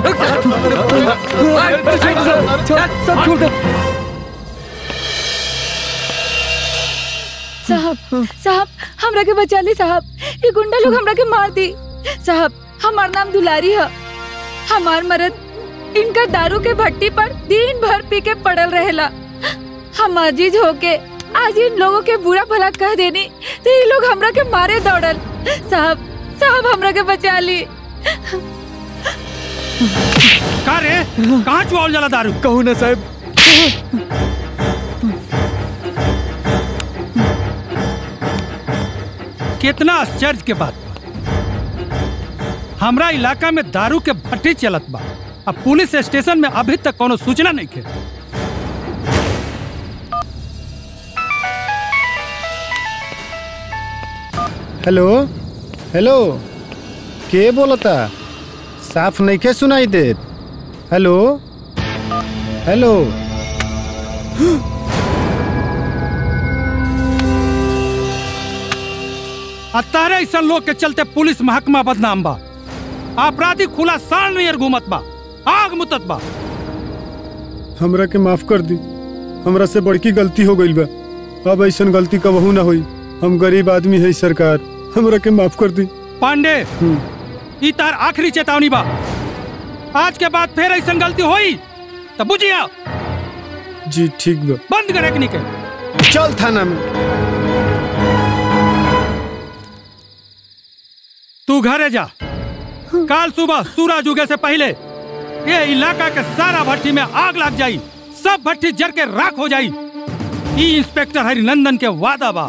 सब छोड़ दे साहब साहब हमरा के बचा ली साहब ये गुंडा लोग हमरा के मार दी साहब हमार नाम दुलारी है हमार मरद इनका दारू के भट्टी पर दिन भर पी के पड़ल रहेला हम अजीज होके आज इन लोगों के बुरा भला कह देनी तो ये लोग हमरा के मारे दौड़ल साहब साहब हमरा के बचा ली का रे कहाँ चुआल जाला दारू कहू ना साहब कितना आश्चर्य के बात बा हमरा इलाका में दारू के भट्टी चलत बा अब पुलिस स्टेशन में अभी तक कोनो सूचना नहीं के हेलो हेलो के बोलता साफ नइखे सुनाई देत हेलो हेलो अतारे ऐसा लोग के चलते पुलिस महकमा बदनाम बा अपराधी खुला साल नियर घूमत बा आग मुतत बा हमरा के माफ कर दी हमरा से बड़की गलती हो गइल बा अब ऐसन गलती कबहू ना होई हम गरीब आदमी है सरकार हमरा के माफ कर दी पांडे ई तार आखिरी चेतावनी बा आज के बाद फिर ऐसा गलती होई तो बुझिया जी ठीक बा बंद करे के निके चल थाना में तू घरे जा कल सुबह सूरज उगे से पहले ये इलाका के सारा भट्टी में आग लग जाई सब भट्टी जर के राख हो जाई ई इंस्पेक्टर हरिनंदन के वादा बा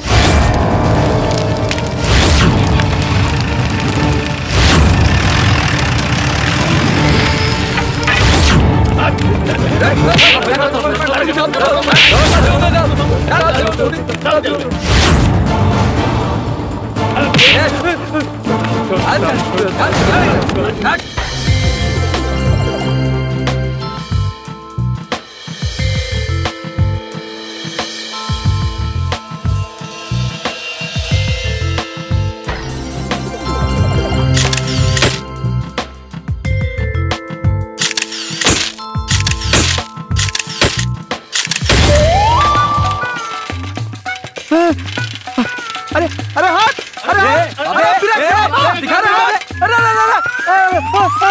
अरे अरे हाथ अरे हाथ अरे फिर फिर दिखा रहा है अरे अरे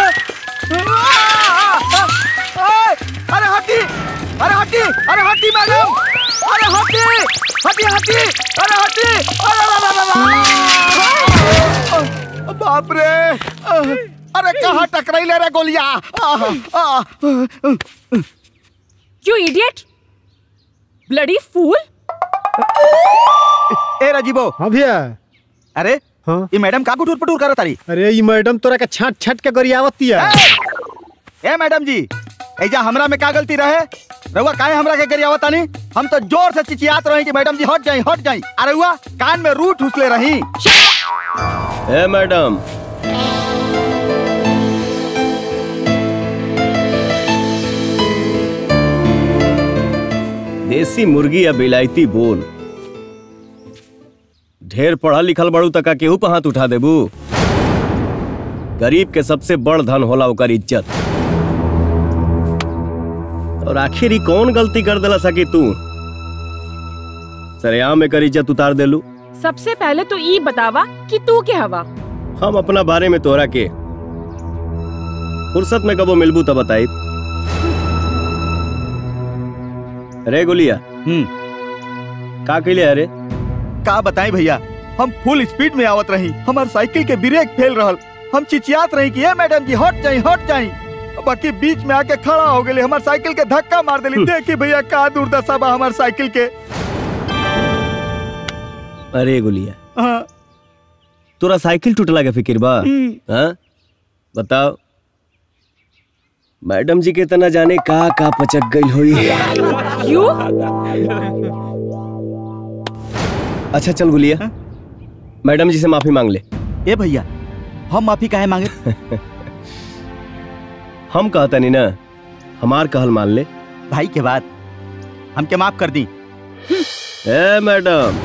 अरे अरे हटी अरे हटी अरे हटी मैडम अरे हटी हटी हटी अरे हटी अरे बाप रे अरे कहाँ टकराई ले रे गोलियां यू इडियट ब्लडी फूल ए राजीवो हाँ भैया अरे हाँ ये मैडम का गुटूर पटूर करत तारी अरे ई मैडम तोरा के छाट छाट के गरियावतिया ए मैडम जी ऐजा हमरा में का गलती रहे रउआ काहे हमरा के गरियावत तानी हम तो जोर से चिचियात रही कि मैडम जी हट जाई हट जाई अरे हुआ कान में रूट हुसले रही ए मैडम देसी मुर्गी या बिलायती बोल ढेर पढ़ा लिखल बड़ू तका केहू पे हाथ उठा देबू गरीब के सबसे बड़ धन होला ओकर इज्जत और आखिर ही कौन गलती कर देला सकी तू सरेआम एकर इज्जत उतार देलू सबसे पहले तो ई बतावा कि तू के हवा हम अपना बारे में तोरा के फुर्सत में कबो मिलबू तब बताई रे गोलिया हम्म का कैले अरे का बताएं भैया हम फुल स्पीड में आवत रही हमार साइकिल के ब्रेक फेल रहल हम चिचियात रही कि ए मैडम जी हट जाई हट जाई बाकी बीच में आके खड़ा हो गए हमार साइकिल के धक्का मार देली देखी भैया का दुर्दशा बा हमार साइकिल के अरे गोलिया हाँ, तोरा साइकिल टूटला के फिक्र बा हम्म। हाँ बताओ मैडम जी के तना जाने का का पचक गई हुई यू अच्छा चल गुलिया मैडम जी से माफी मांग ले ए भैया हम माफी काहे मांगे हम कहता नहीं ना हमार कहल मान ले भाई के बाद हमके माफ कर दी ए मैडम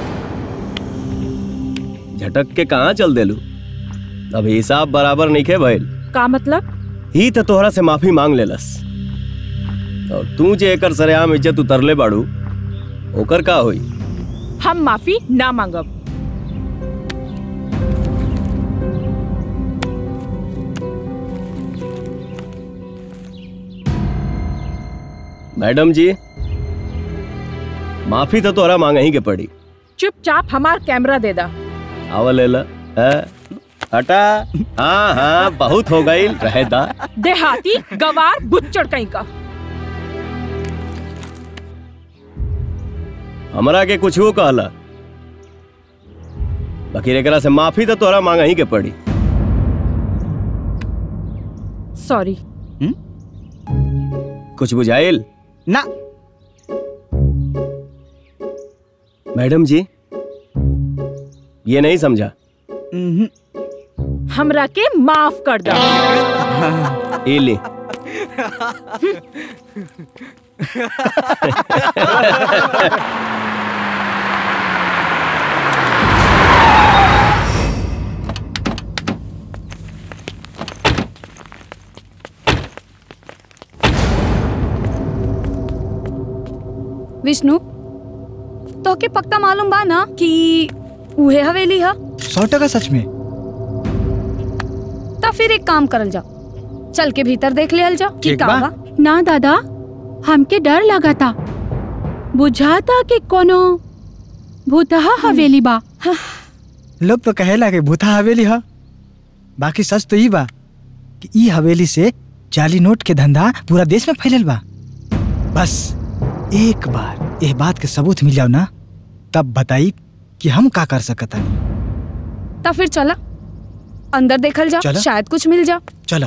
झटक के कहाँ चल देलू अब हिसाब बराबर नहीं खे भइल का मतलब ही तो तोहरा से माफी मांग लेलस और तू जे एकर सरेआम इज्जत उतरले बाड़ू ओकर का होई हम माफी ना मांगब मैडम जी माफी तो तोहरा मांग ही के पड़ी चुपचाप हमार कैमरा दे दा आवल लेला हैं? हटा हाँ हाँ बहुत हो गई रहे दा देहाती गवार बुच्चड़ कहीं का हमरा के कुछ वो कहला बाकी एकरा से माफी तो तोहरा मांग ही के पड़ी सॉरी कुछ बुझाइल ना मैडम जी ये नहीं समझा उम्हूं। हमरा के माफ कर दा ये ले विष्णु तो के पक्का मालूम बा ना कि उहे हवेली है सौ टका सच में तो फिर एक काम करल जाओ चल के भीतर देख लेहल जाओ कि ठीक का बा। बा ना दादा हमके डर लगा था बुझाता कि कोनो भूतहा हवेली बा लोग तो कहेला कि भूता हवेली ह बाकी सच तो ई बा कि ई हवेली से जाली नोट के धंधा पूरा देश में फैलल बा बस एक बार एह बात के सबूत मिल जाओ ना तब बताई कि हम का कर सकत हनी तो फिर चला अंदर देखल जाओ चला। शायद कुछ मिल जाओ चलो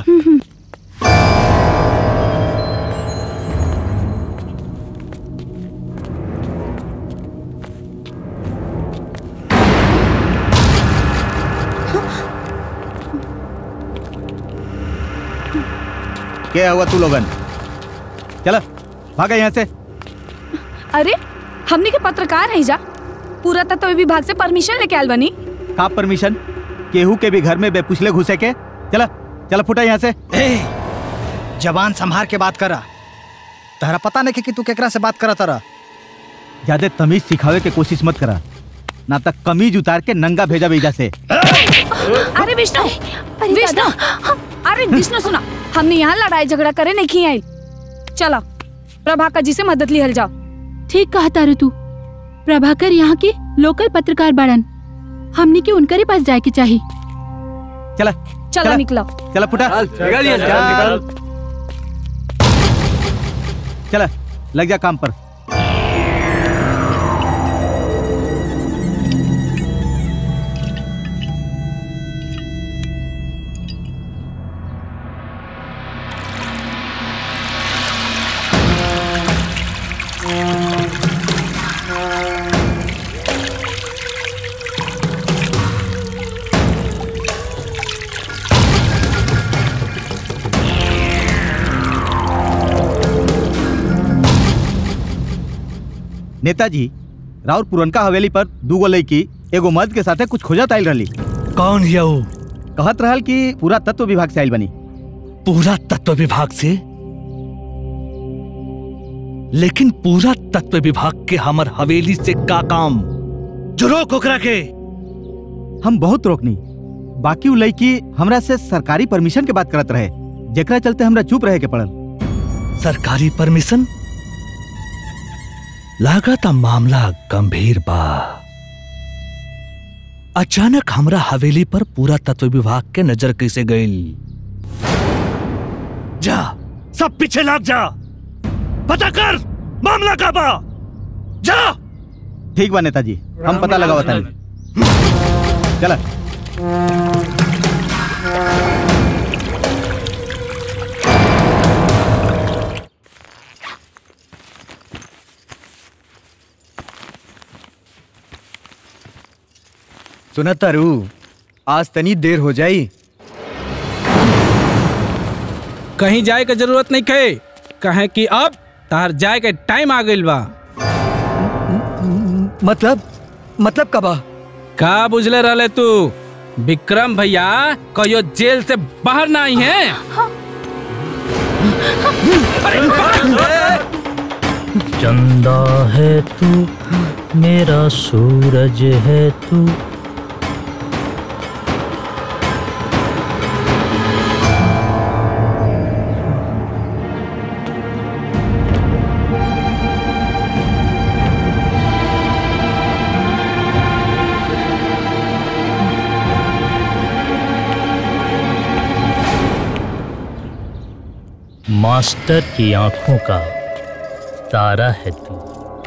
क्या हुआ तू लोगन चलो भागा यहाँ से अरे हमने के पत्रकार है जा पूरा तत्व विभाग से परमिशन लेके आयल बनी का परमिशन केहू के भी घर में बेपुछले घुसे के चला चला फुटा यहाँ से ए जबान संभार के बात करा तहरा पता नहीं कि तू केकरा से बात करा तरा ज्यादा तमीज सिखावे के कोशिश मत करा ना तक कमीज उतार के नंगा भेजा भेजा से अरे विष्णु विष्णु अरे विष्णु सुना हमने यहाँ लड़ाई झगड़ा करे नहीं आई चला प्रभाकर जी से मदद लिहल जाओ ठीक कहा तारू तू प्रभाकर यहाँ के लोकल पत्रकार बाड़न हमने के उनकर ही पास जाए के चाहिए चला चला चला। निकला चला फुटा चल। चला लग जा काम पर नेताजी राउर पुरनका हवेली पर दूगो लड़की एगो मर्द के साथे कुछ खोजत आयल रहली कौन हिया वो कहत रहल कि पूरा तत्व विभाग से आयल बनी पूरा तत्व विभाग से लेकिन पूरा तत्व विभाग के हमर हवेली से का काम जो रोक ओकरा के हम बहुत रोकनी बाकी उ लड़की हमरा से सरकारी परमिशन के बात करत रहे जेकरा चलते हमरा चुप रहे के पड़ल सरकारी परमिशन लागता मामला गंभीर बा अचानक हमरा हवेली पर पूरा तत्व विभाग के नजर कैसे गई जा सब पीछे लाग जा पता कर मामला का बा जा ठीक बा नेताजी हम पता लगावा तानी चला सुना तारू आज तनी देर हो जाई कहीं जाए के जरूरत नहीं खे कहे कि अब तार जाए के टाइम आ गइल बा मतलब मतलब कबा का बुझले रहले तू विक्रम भैया कहियो जेल से बाहर ना आई है चंदा है तू मेरा सूरज है तू मास्टर की आंखों का तारा है तू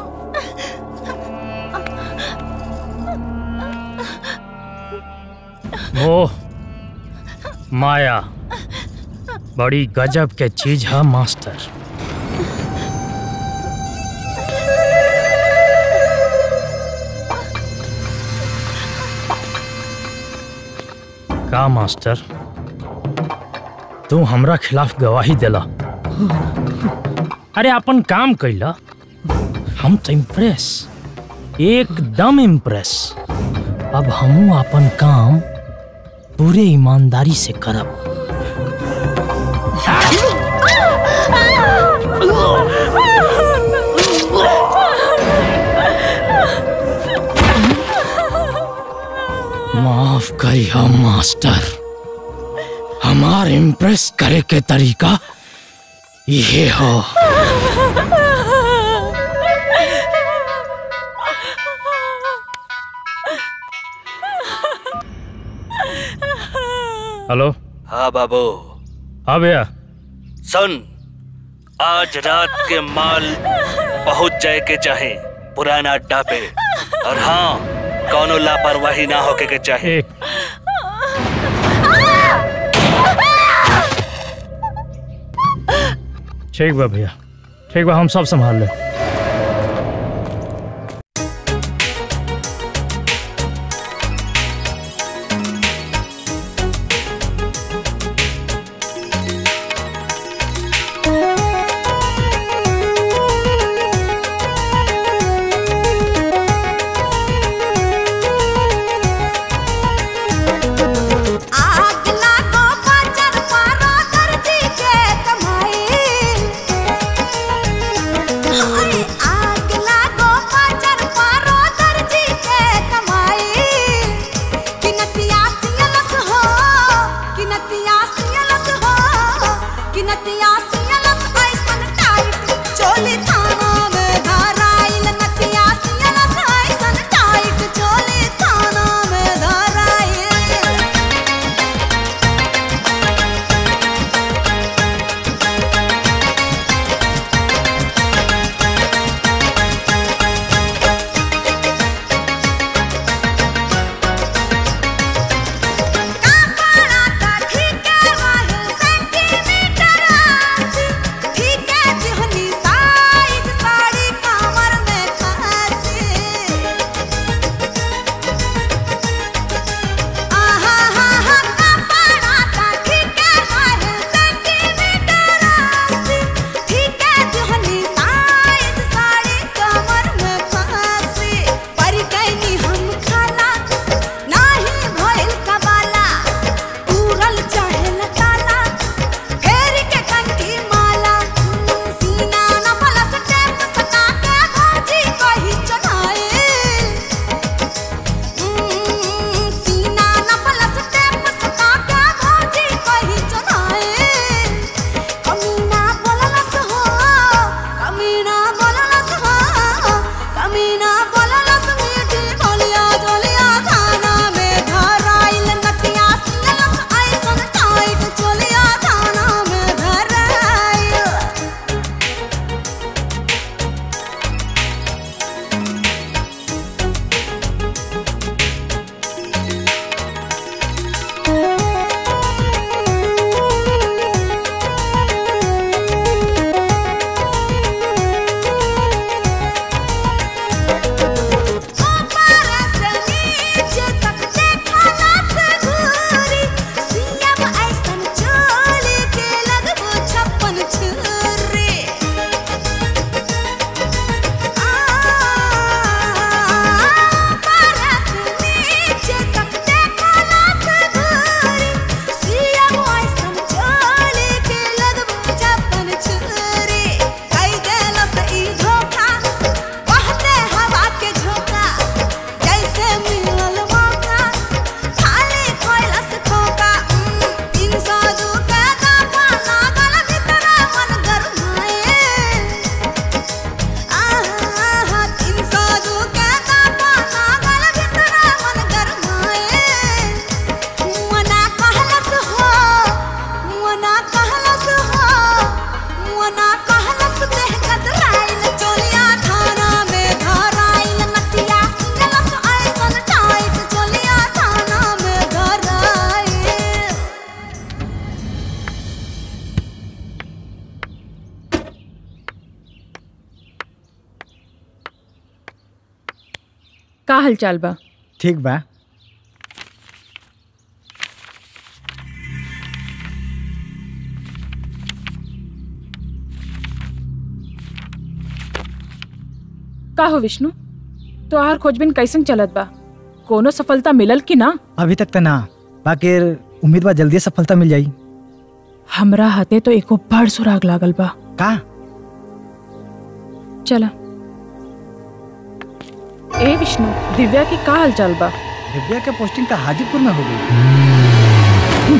ओह माया बड़ी गजब के चीज है मास्टर का मास्टर तू हमरा खिलाफ गवाही देला अरे अपन काम कैला हम तो इम्प्रेस एकदम इम्प्रेस अब हमू अपन काम पूरे ईमानदारी से करब माफ करिए मास्टर हमार इम्प्रेस करे के तरीका ये हो हेलो हाँ बाबू हाँ भैया सुन आज रात के माल पहुंच जाए के चाहे पुराना अड्डा पे और हाँ कौनो लापरवाही ना होके के चाहे एक ठीक बा भैया ठीक बा हम सब संभाल ले आग लागो बाजार पारो दर्जी के कमाई हाय आग लागो बाजार पारो दर्जी के कमाई किनतिया सियलस हो किनतिया सियलस हो किनतिया सियलस ऐसन टाइट चोली थाना में धराइल नतिया सियलस ऐसन टाइट चोली थाना में धराइल ठीक है जिहनी साइज का हालचाल बा ठीक बा का हो विष्णु तोहार खोजबीन कैसन चलत बा कोनो सफलता मिलल कि ना अभी तक तो ना बाकी उम्मीद बा जल्दी सफलता मिल जाई हमरा हाथे तो एको बड़ सुराग लागल बा का चला ए विष्णु दिव्या की का हालचाल बा दिव्या के पोस्टिंग तो हाजीपुर में हो गई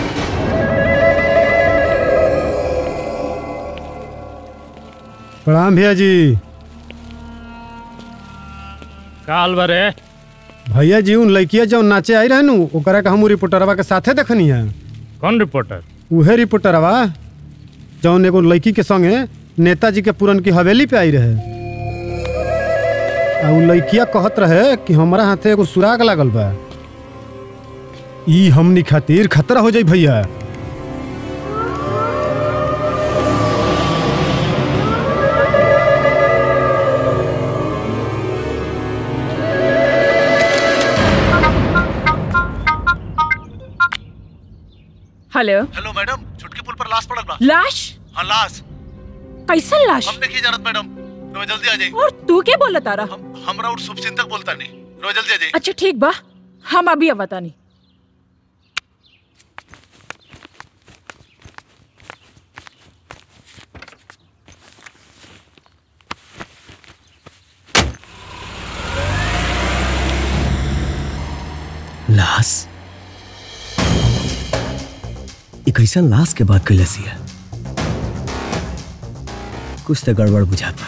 प्रणाम भैया जी काल बरे भैया जी उन लड़किया जौन नाचे आई रहे नु ओकरा के हम उ रिपोर्टरवा के साथे देखनी है कौन रिपोर्टर उहे रिपोर्टरवा जौन एगो लड़की के संगे नेताजी के पुरन की हवेली पे आई रहे आ उ लड़किया कहत रहे कि हमरा हाथे एगो सुराग लागल बा ई हमनी खातिर खतरा हो जाई भैया हेलो हेलो मैडम छुटकी पुल पर लाश पड़ल बा लाश हाँ लाश कैसन लाश हम देखिए जानत मैडम रोज जल्दी आ जाई और तू के बोला तारा हमरा और शुभचिंतक बोलता नहीं रोज जल्दी आ जाई अच्छा ठीक बा हम अभी अवतानी लाश एक ऐसा लाश के बात कैलस है कुछ तो गड़बड़ बुझाता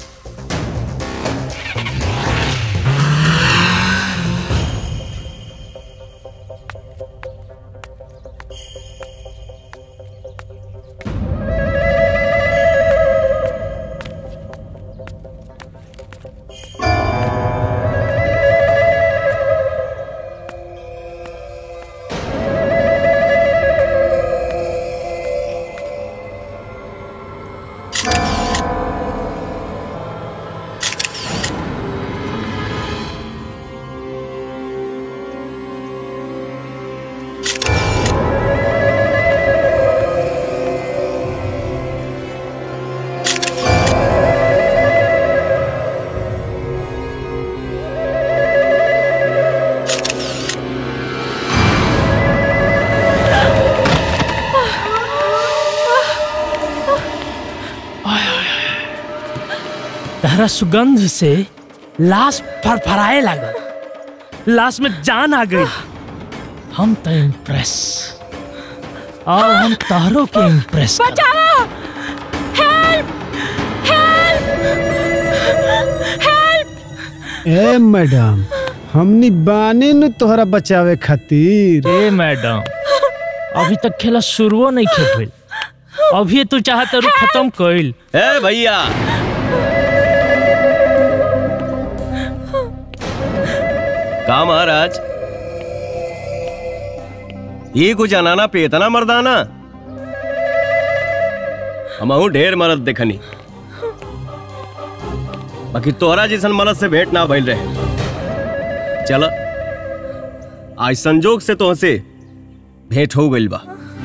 तहरा सुगंध से लाश फरफराए लागल लाश में जान आ गई हम तो इम्प्रेस और हम तहरों के इम्प्रेस बचाओ हेल्प हेल्प ए मैडम हमनी बाने नु तोहरा बचावे खातिर ए मैडम अभी तक खेला शुरुओ नहीं खेल भइल अभी तू चाहत रू खत्म कइल ए भैया का महाराज ये कुछ अनाना पे इतना मर्दाना हमहू ढेर मरद देखनी बाकी तोहरा जैसन मरद से भेंट ना भइल रहे चल आज संजोग से तोहसे भेंट हो गइल बा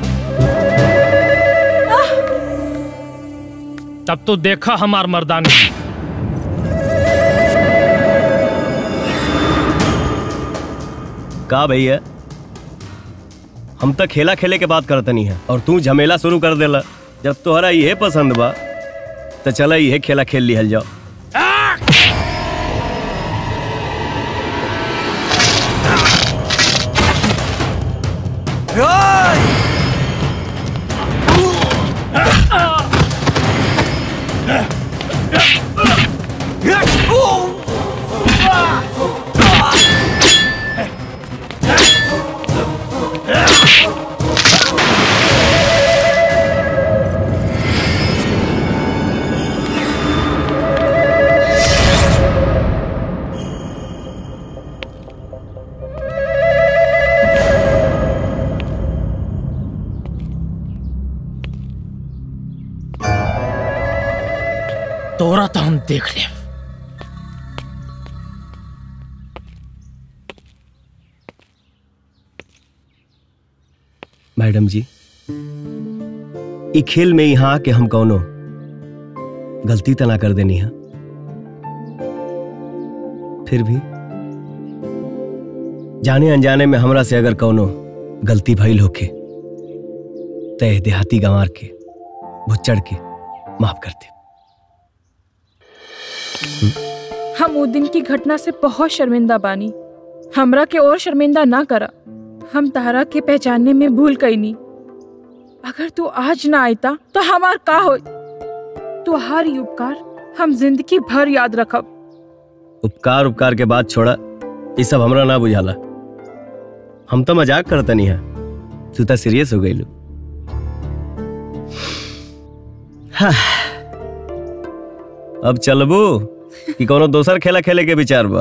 तब तो देखा हमार मर्दानी का भैया हम तो खेला खेले के बात करते नहीं है और तू झमेला शुरू कर देला जब तोहरा ये पसंद बा तो चला ये खेला खेल लिहल जाओ तोरा तो हम देख ले मैडम जी ई खेल में यहाँ आके हम कौनो गलती तो ना कर देनी है फिर भी जाने अनजाने में हमरा से अगर कौनो गलती भइल होके तय देहाती गंवार के भुच्चड़ के माफ कर दे हम वो दिन की घटना से बहुत शर्मिंदा बानी हमरा के और शर्मिंदा ना करा हम तारा के पहचानने में भूल गई नी अगर तू आज ना आयता तो हमार का हो तू हर ही उपकार हम जिंदगी भर याद रखब उपकार उपकार के बात छोड़ा ये सब हमरा ना बुझाला हम तो मजाक करता नहीं है तू तो सीरियस हो गई लो हाँ। अब चलबू कि कोनो दोसर खेला खेले के विचार बा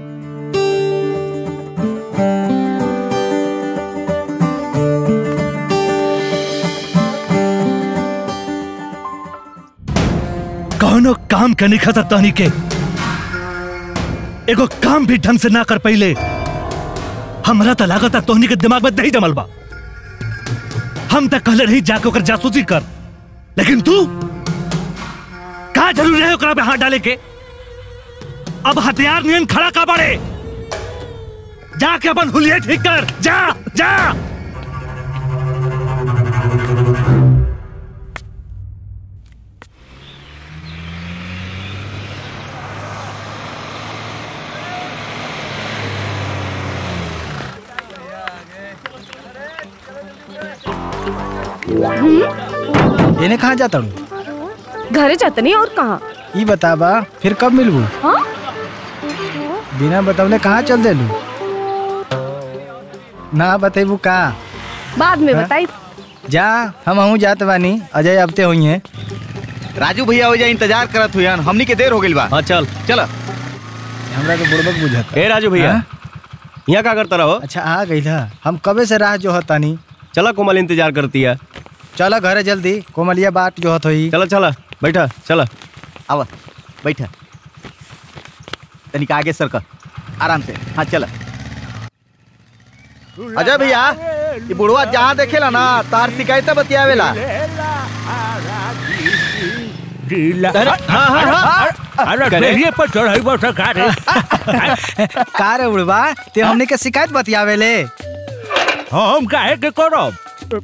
कौनो काम के नहीं खतर तहनी के एगो काम भी ढंग से ना कर पहिले हमरा तो लागत तोहनी के दिमाग में दही जमल बा हम तक कहले नहीं जाके ओकर जासूसी कर लेकिन तू का जरूरी है ओकरा पे हाथ डाले के अब हथियार नियन खड़ा का बड़े जाके अपन हुलिये ठीक कर जा जा इन्हें कहाँ जाता हूँ घरे जाते नहीं और कहाँ ये बताबा फिर कब मिलबू हाँ बिना बतौले कहाँ चल देलू ना बतेबू का बाद में हाँ? बताई जा हम हूँ जात बानी अजय अबते हुई हैं राजू भैया हो जाए इंतजार करत हुई हमनी के देर हो गई बा हाँ चल चल हमरा के बुड़बक बुझाता ए राजू भैया हाँ? यहाँ का करता रहो अच्छा आ गई था हम कबे से राह जो हतानी चला कोमल इंतजार करती है चला घरे जल्दी कोमलिया बाट जो हत होई चला चला बैठा चला आवा बैठा तनिक आगे सर आराम से हाँ चल अजय भैया ये बुढ़वा जहाँ देखेला ना तार शिकायत बतियावेला अरे हाँ, हाँ, हाँ। अरे करे? देहिए पर चढ़ाई बस का रे का रे बुढ़वा ते हमने के शिकायत बतियावे ले हम काहे के करब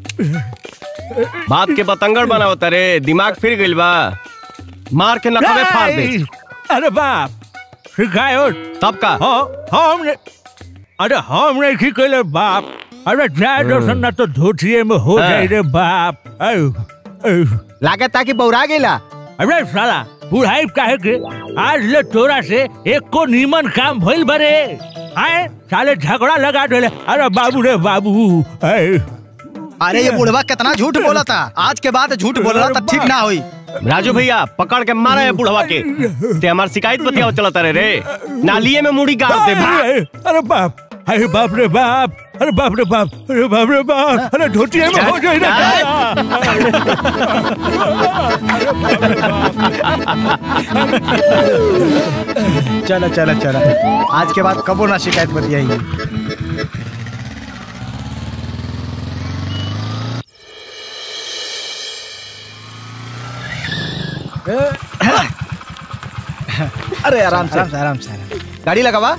बात के बतंगड़ बनाओ तारे दिमाग फिर गइल बा मार के नखबे फाड़ दे अरे बाप शिकायत तब का हाँ हम ने अरे हम नहीं की कहले बाप अरे जाए दर्शन ना तो धोतिए में हो हाँ। जाए रे बाप आयु आयु लागत ताकि बौरा गेला अरे साला बुढ़ाई काहे के आज ले तोरा से एक को नीमन काम भइल बरे आए साले झगड़ा लगा देले अरे बाबू रे बाबू आए अरे ये बुढ़वा कितना झूठ बोला था आज के बाद झूठ बोला था ठीक ना हुई राजू भैया पकड़ के मारा है बुढ़वा के ते हमार शिकायत बतियाओ चला तारे रे नालिए में मुड़ी गाड़ दे भाग। अरे अरे बाप अरे बाप रे बाप अरे बाप रे बाप अरे बाप रे बाप अरे धोतिए में हो जाए चला चला चला आज के बाद कबो ना शिकायत बतियाई अरे आराम से आराम से आराम से आराम से। गाड़ी लगावा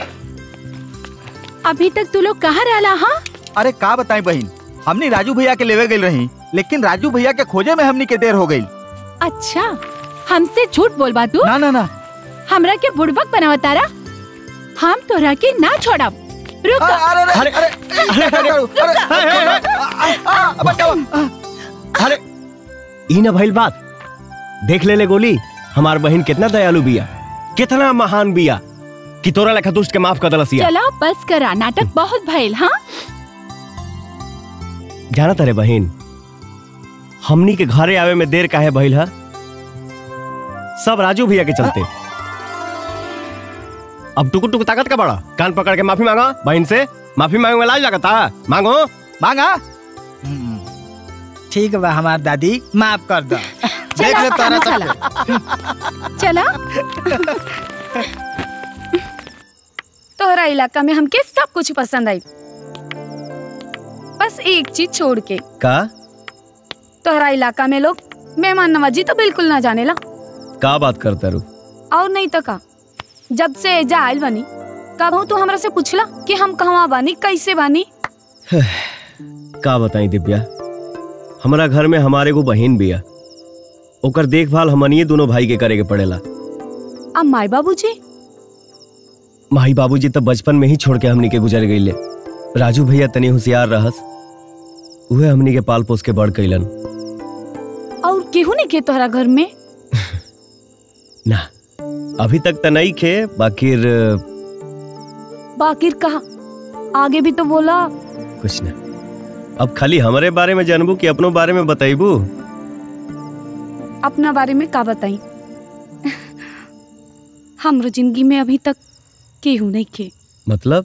अभी तक तू लोग कहाँ रहला हाँ अरे का बताई बहन हमनी राजू भैया के लेवे गई रही लेकिन राजू भैया के खोजे में हमनी के देर हो गई अच्छा हमसे झूठ बोलबा तू ना ना ना हमरा के बुड़बक बनावा तारा हम तोरा के ना छोड़ब रुक अरे अरे अरे अरे अरे ई ना भइल बात देख ले ले गोली हमार बहन कितना दयालु बिया कितना महान बिया कि तोरा लेखा दुष्ट के माफ कर दलसिया चला बस करा नाटक बहुत भइल हाँ जाना तारे बहन हमनी के घरे आवे में देर काहे भइल है सब राजू भैया के चलते अब टुकुर टुकुर ताकत का बड़ा कान पकड़ के माफी मांगा बहन से माफी मांगे में लाज लगता मांगो मांगा ठीक बा हमार दादी माफ कर दो देख ले तारा सब चला तोहरा इलाका में हमके सब कुछ पसंद आई बस एक चीज छोड़ के का तोहरा इलाका में लोग मेहमान नवाजी तो बिल्कुल ना जानेला का बात करता रू और नहीं तो का जब से एजा आयल बनी कबहू तू हमरा से पूछला कि हम कहवा बानी कैसे बानी का बताई दिव्या हमारा घर में हमारे को बहन बिया ओकर देखभाल हमनिए दोनों भाई के करे के पड़ेला अब माई बाबूजी माई बाबूजी तो बचपन में ही छोड़ के हमनी के गुजर गईले राजू भैया तनी होशियार रहस उहे हमनी के पाल पोस के बड़ कैलन और केहू नहीं के तोहरा घर में ना अभी तक तो नहीं खे बाकी बाकिर कहा आगे भी तो बोला कुछ ना अब खाली हमारे बारे में जानबू कि अपनों बारे में बताइबू अपना बारे में का बताई हमरो जिंदगी में अभी तक केहू नहीं के मतलब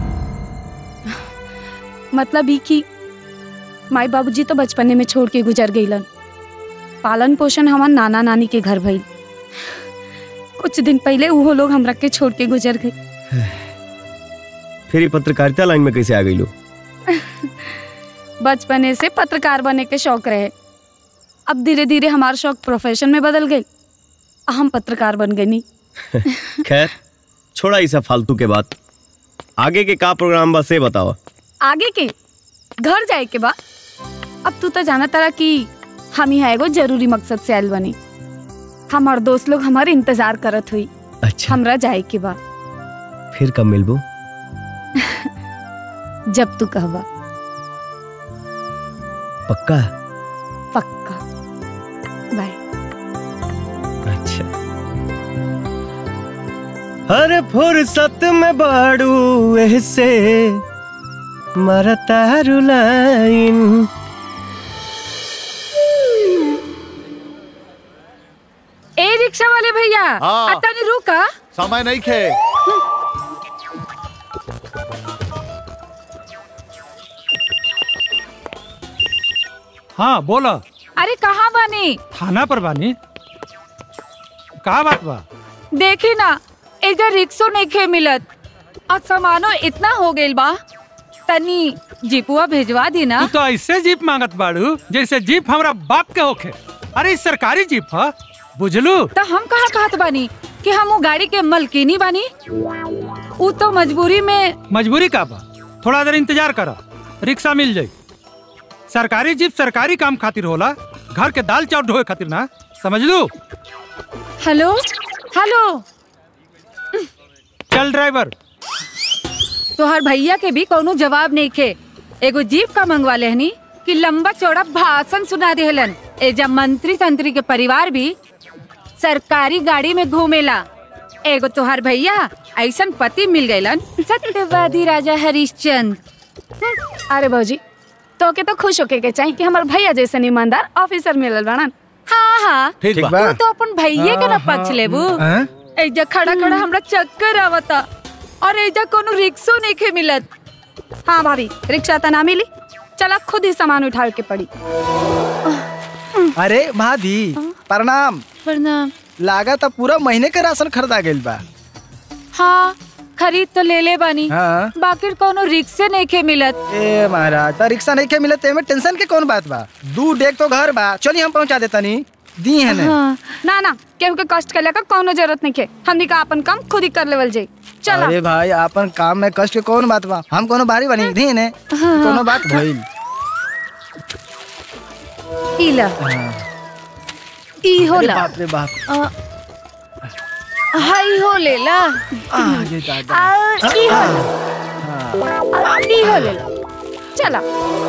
मतलब ही कि माई बाबूजी तो बचपने में छोड़ के गुजर गईलन पालन पोषण हमार नाना नानी के घर भइल कुछ दिन पहले वो लोग हमरा के छोड़ के गुजर गए फिर ये पत्रकारिता लाइन में कैसे आ गई लो बचपने से पत्रकार बने के शौक रहे अब धीरे धीरे हमारा शौक प्रोफेशन में बदल गई हम पत्रकार बन गए नहीं खैर छोड़ा ई सब फालतू के बात आगे के का प्रोग्राम बा से बताओ आगे के घर जाए के बा अब तू तो जाना तारा कि हम यहाँ एगो जरूरी मकसद से आयल बनी हमार दोस्त लोग हमारे इंतजार करत हुई अच्छा हमरा जाए के बा फिर कब मिलबू जब तू कहबा पक्का पक्का बाय अच्छा हर फुर्सत में बाड़ू ऐसे मरता रुलाइन ए रिक्शा वाले भैया हाँ। तनी रुका समय नहीं खे हाँ बोलो अरे कहाँ बानी थाना पर बानी का बात बा देखी ना एजा रिक्शो नहीं खे मिलत और सामानो इतना हो गइल बा तनी जीपुआ भेजवा दी ना तू तो ऐसे जीप मांगत बाड़ू जैसे जीप हमरा बाप के होखे अरे ई सरकारी जीप ह बुझलू तो हम कहाँ कहत बानी कि हम वो गाड़ी के मलकिनी बानी उ तो मजबूरी में मजबूरी का बा थोड़ा देर इंतजार करो रिक्शा मिल जाई सरकारी जीप सरकारी काम खातिर होला घर के दाल चावल ढोए खातिर ना समझ लू हेलो हेलो चल ड्राइवर तोहर भैया के भी कोनो जवाब नहीं खे एगो जीप का मंगवा लेहनी कि लंबा चौड़ा भाषण सुना देहलन एजा मंत्री तंत्री के परिवार भी सरकारी गाड़ी में घूमेला एगो तोहर भैया ऐसन पति मिल गइलन सत्यवादी राजा हरिश्चंद्र अरे भौजी तो के तो खुश होके के चाहिए कि हमार भैया जैसे ईमानदार ऑफिसर मिलल बाड़न हाँ हाँ ठीक तू बा। तो अपन भैये के ना हाँ, पक्ष लेबू हाँ। एजा खड़ा खड़ा हमरा चक्कर आवता और एजा कोनो रिक्शो नहीं खे मिलत हाँ भाभी रिक्शा तो ना मिली चला खुद ही सामान उठावे के पड़ी अरे भाभी प्रणाम प्रणाम लागत अब पूरा महीने के राशन खरीदा गइल बा हाँ खरीद तो ले ले बानी हाँ। बाकी कोनो रिक्शे नहीं खे मिलत ए महाराज त रिक्शा नहीं के मिलत एमे टेंशन के कौन बात बा दू डेग तो घर बा चलिए हम पहुंचा देता नी दी है ने हाँ। ना ना केहू के कष्ट करे का कोनो जरूरत नहीं के हमनी का अपन काम खुद ही कर लेवल जाई चला अरे भाई अपन काम में कष्ट के कौन बात बा हम कोनो बारी बनी दी ने हाँ। कोनो बात भइल इला ई अरे होला बाप रे बाप अ, हाई हो लेला आ ये दादा आ, ई होला आ, ई होला चला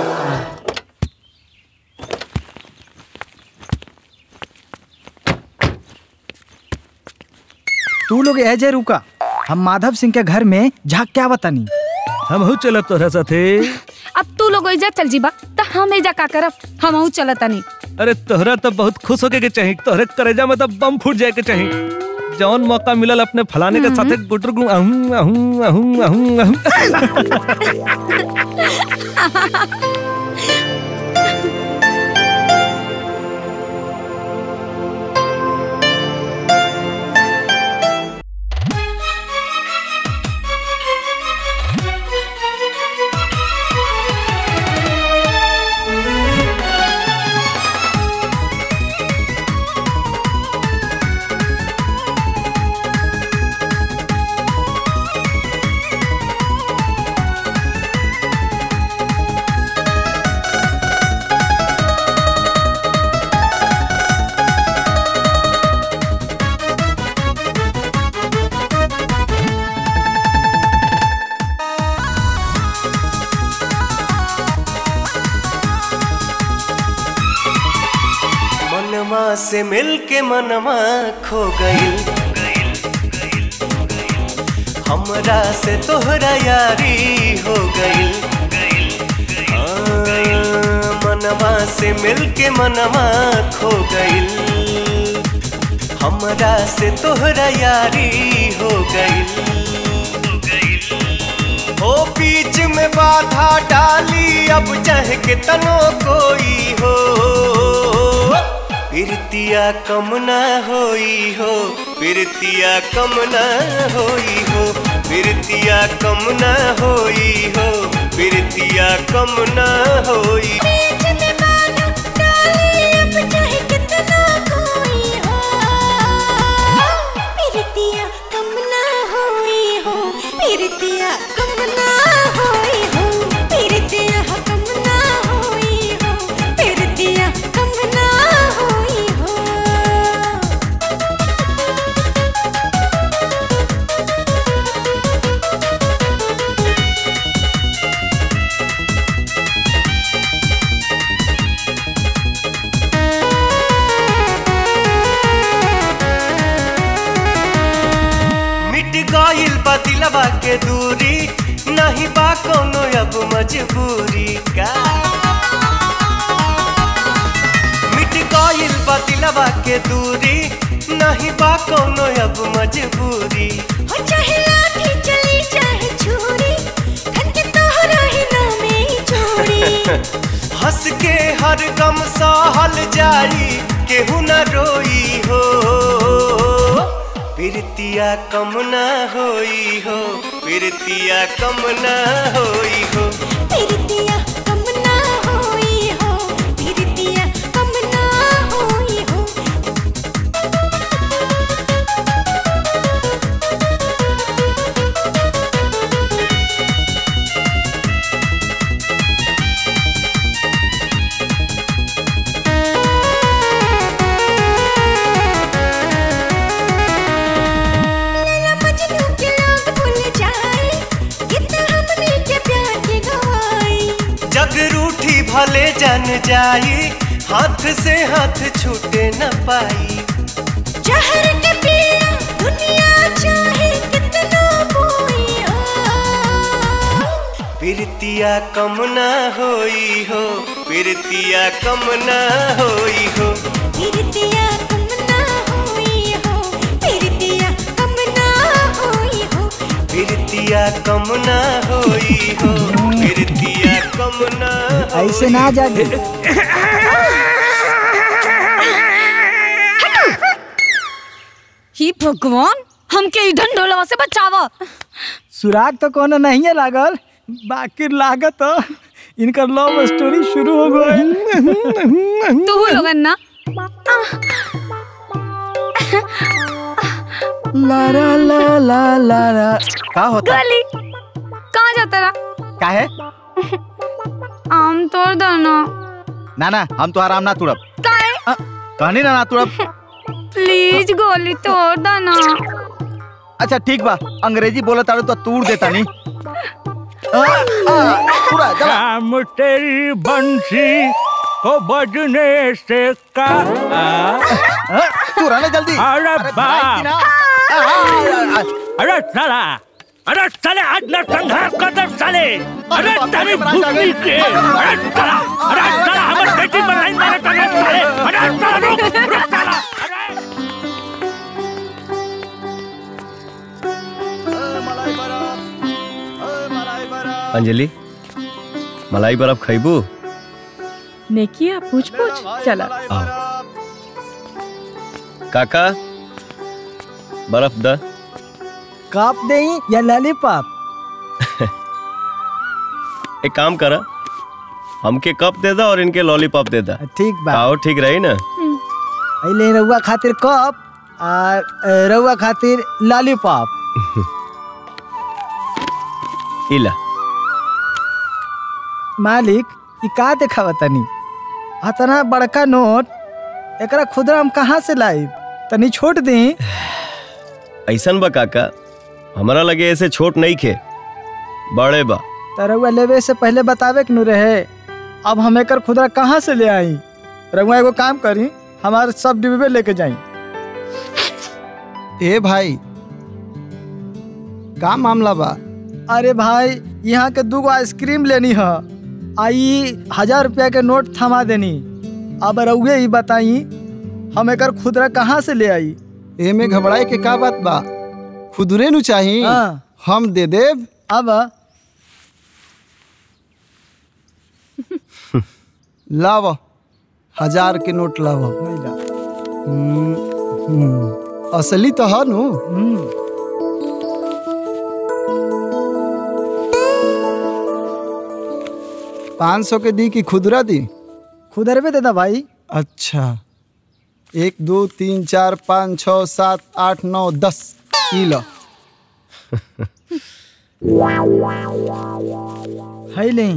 तू लोग एजे रुका हम माधव सिंह के घर में झाक क्या बतानी हम हो चलब तोरा साथे अब तू लोग एजा चल जीबा त हम एजा का करब हम चलता नहीं अरे तोहरा तो बहुत खुश होके के चाहिए तोहरे करेजा में तो बम फूट जाए के चाहिए जौन मौका मिलल अपने फलाने के साथे गुटर गुं अहूं अहूं अहूं अहूं अहूं से मिल के मनवा खो गइल हमरा से तोहरा यारी हो गइल हाँ, मनवा से मिल के मनवा खो गइल हमरा से तोहरा यारी हो गइल ओ बीच में बाधा डाली अब चाहे के तनो कोई हो प्रीतिया कम ना होई हो प्रीतिया कम ना होई हो प्रीतिया कम ना होई हो प्रीतिया कम ना होई पिरतिया कम ना होई हो पिरतिया कम ना होई हो पिरतिया कम ना होई हो पिरतिया कम ना होई हो मिट गइल बा दिलवा के दूरी नहीं बा कोनो अब मजबूरी का मिट गइल बा दिलवा के दूरी नहीं बा कोनो अब मजबूरी हो चाहे लाठी चली चाहे छुरी धन के तोहरा ही नामे ही छोड़ी हंस के हर गम सहल जाई केहू न रोई हो प्रीतिया कम ना होई हो प्रीतिया कम ना होई हो पिरतिया कम ना होई हो पिरतिया कम ना होई हो लैला मजनू के लोग भूल जाए कितना हमने के प्यार के गवाई जग रूठी भले जन जाई हाथ से हाथ छूटे न पाई जहर के पिया दुनिया चाहे कितना कोई प्रीतिया कम ना होई हो प्रीतिया कम ना होई हो पिरतिया कम ना होई हो पिरतिया कम ना होई हो प्रीतिया कम ना होई हो प्रीतिया कम ना ऐसे ना जागे ही भगवान हमके ई ढंढोलवा से बचावा सुराग तो कोनो नहीं है लागल बाकी लागत तो इनकर लव स्टोरी शुरू हो गई तू लोगन ना ला ला ला ला ला ला का होता गली कहाँ जाता रहा का है आम तोड़ दो ना ना ना हम तो आराम ना तुड़ब काहे कहनी ना ना तुड़ब प्लीज गोली तोड़ दो ना अच्छा ठीक बा अंग्रेजी बोला तारू तो तूड़ देता नहीं पूरा जला शाम तेरी बंसी को बजने से का तू रहने जल्दी अरे भाई बाप की ना। अरे साला अरे साले आज ना संघर्ष कर दे साले अरे तेरी भूखी के अरे साला अरे साला हमारे बेटी पर लाइन मारे तो नहीं साले अरे साला रुक रुक साला अंजलि मलाई बर्फ खैबू नेकिया पूछ पूछ चला काका बर्फ द कप दे या लॉलीपॉप एक काम करा हमके कप दे दा और इनके लॉलीपॉप दे दा ठीक बा आओ ठीक रही ना अइले रउआ खातिर कप और रउआ खातिर लॉलीपॉप इला मालिक ई का देखावा तनी अतना बड़का नोट एकरा खुदरा हम कहाँ से लाइब तनी छोट दी ऐसन बा काका हमारा लगे ऐसे छोट नहीं खे बड़े बा त रउआ लेवे से पहले बतावे के नु रहे अब हम एकर खुदरा कहाँ से ले आई रउआ एगो काम करी हमारे सब डिब्बे लेके जाई ए भाई का मामला बा अरे भाई यहाँ के दूगो आइसक्रीम लेनी है आई हजार रुपया के नोट थमा देनी अब रउए ही बताई हम एकर खुदरा कहाँ से ले आई एमे घबराए के का बात बा खुदरे नु चाही हम दे देब अब लाव हजार के नोट लाव हम्म, हम्म, असली तो है नु पाँच सौ के दी कि खुदरा दी खुदरे पे देता भाई अच्छा एक दो तीन चार पाँच छ सात आठ नौ दस ई लो है नहीं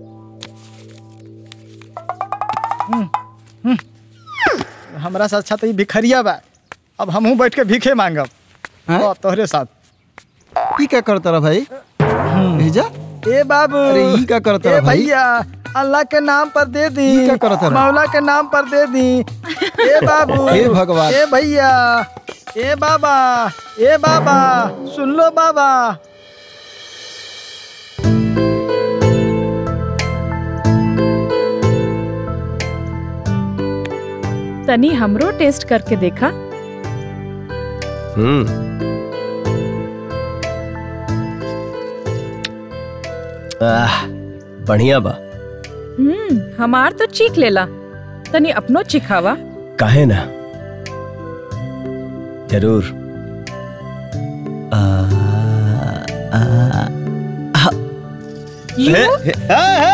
हम्म, हम्म। हमरा साथ अच्छा तो ई भिखरिया बा अब हमहू बैठ के भीखे मांगब ओ, तोहरे साथ ई क्या करता रहा भाई भेजा ए बाबू अरे ई क्या करता ए रहा भाई भैया अल्लाह के नाम पर दे दी ई क्या करता रहा? मौला के नाम पर दे दी ए बाबू हे भगवान। ए भैया ए बाबा ए बाबा सुन लो बाबा तनी हमरो टेस्ट करके देखा हम्म आह, बढ़िया बा हम्म हमार तो चीख लेला तनी अपनो चिखावा काहे ना जरूर आ, आ, आ, यू? हे, हे, आ, आ,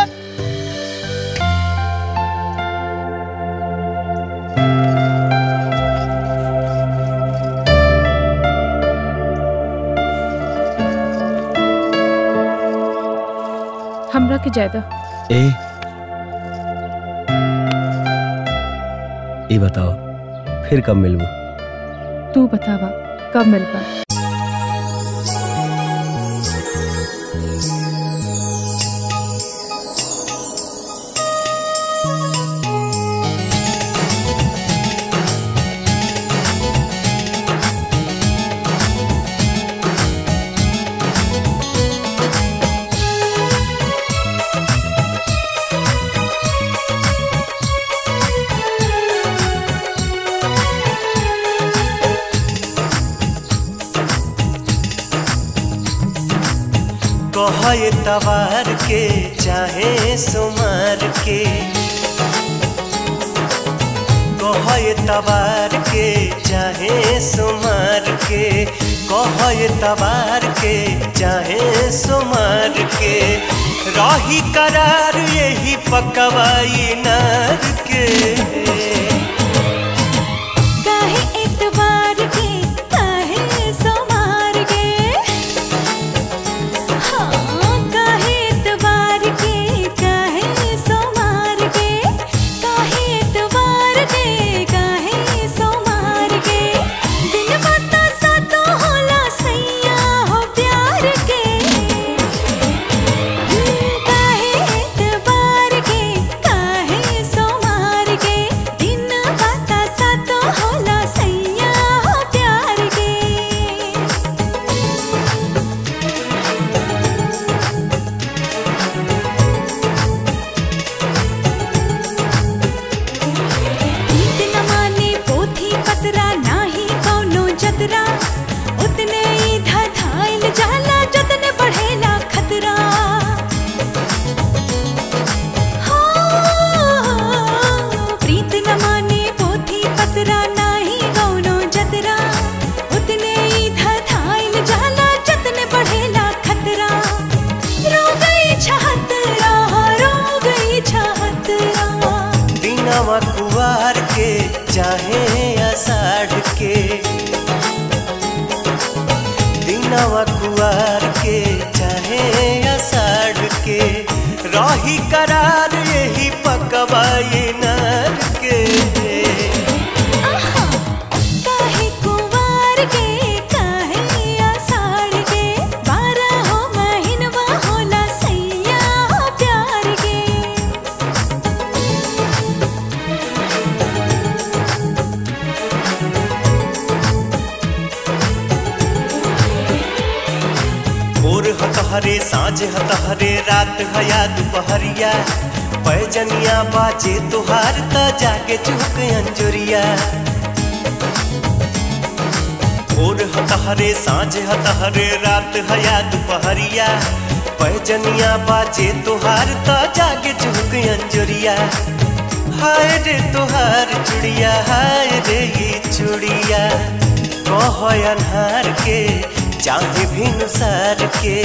हमरा के जायदा ए ये बताओ फिर कब मिलबू तू बतावा कब मिलबा कहे तवार के चाहे सुमार के कहे तवार के चाहे सुमार के कहे तवार के चाहे सुमार के रही करार यही पकवाई नार के काहे एतबार के काहे सोमार के हाँ काहे एतबार के काहे सोमार के काहे एतबार के काहे सोमार के दिन बता सा तो होला सैया हो प्यार के काहे एतबार के काहे सोमार के दिन तहरे साँझ ह तहरे रात है या दुपहरिया पैजनिया बाजे तुहार त जागे चुक अंजुरिया भोर ह तहरे साँझ ह तहरे रात है या दुपहरिया पैजनिया बाजे तुहार त जागे चुक अंजुरिया हाय रे तुहार चुड़िया हाय रे ये चुड़िया कह अन्हार के चाहे भिनुसार के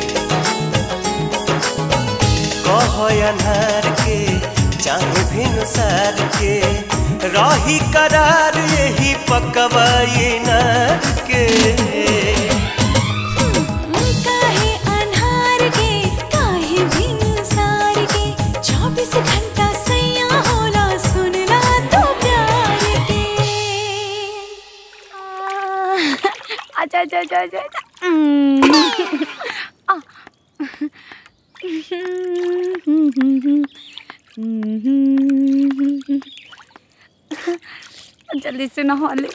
कह अन्हार के चाहे भिनुसार के रही करार यही पकवा ये नार के काहे अन्हार के काहे भिनसार के चौबीस घंटा सैया होला सुनला तो प्यार के अच्छा अच्छा अच्छा अच्छा अच्छा। हम्म। आ। जल्दी से नहा ले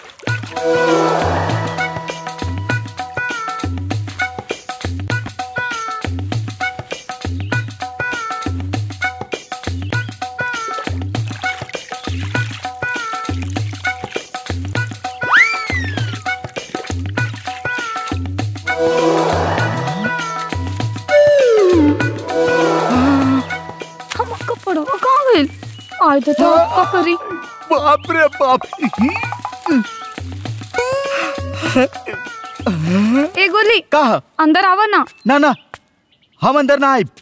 हम कपड़ो कहाँ गइल आय तो तो कपड़ी बाप रे बाप ए गोली कहा अंदर आवा ना ना ना हम अंदर ना आए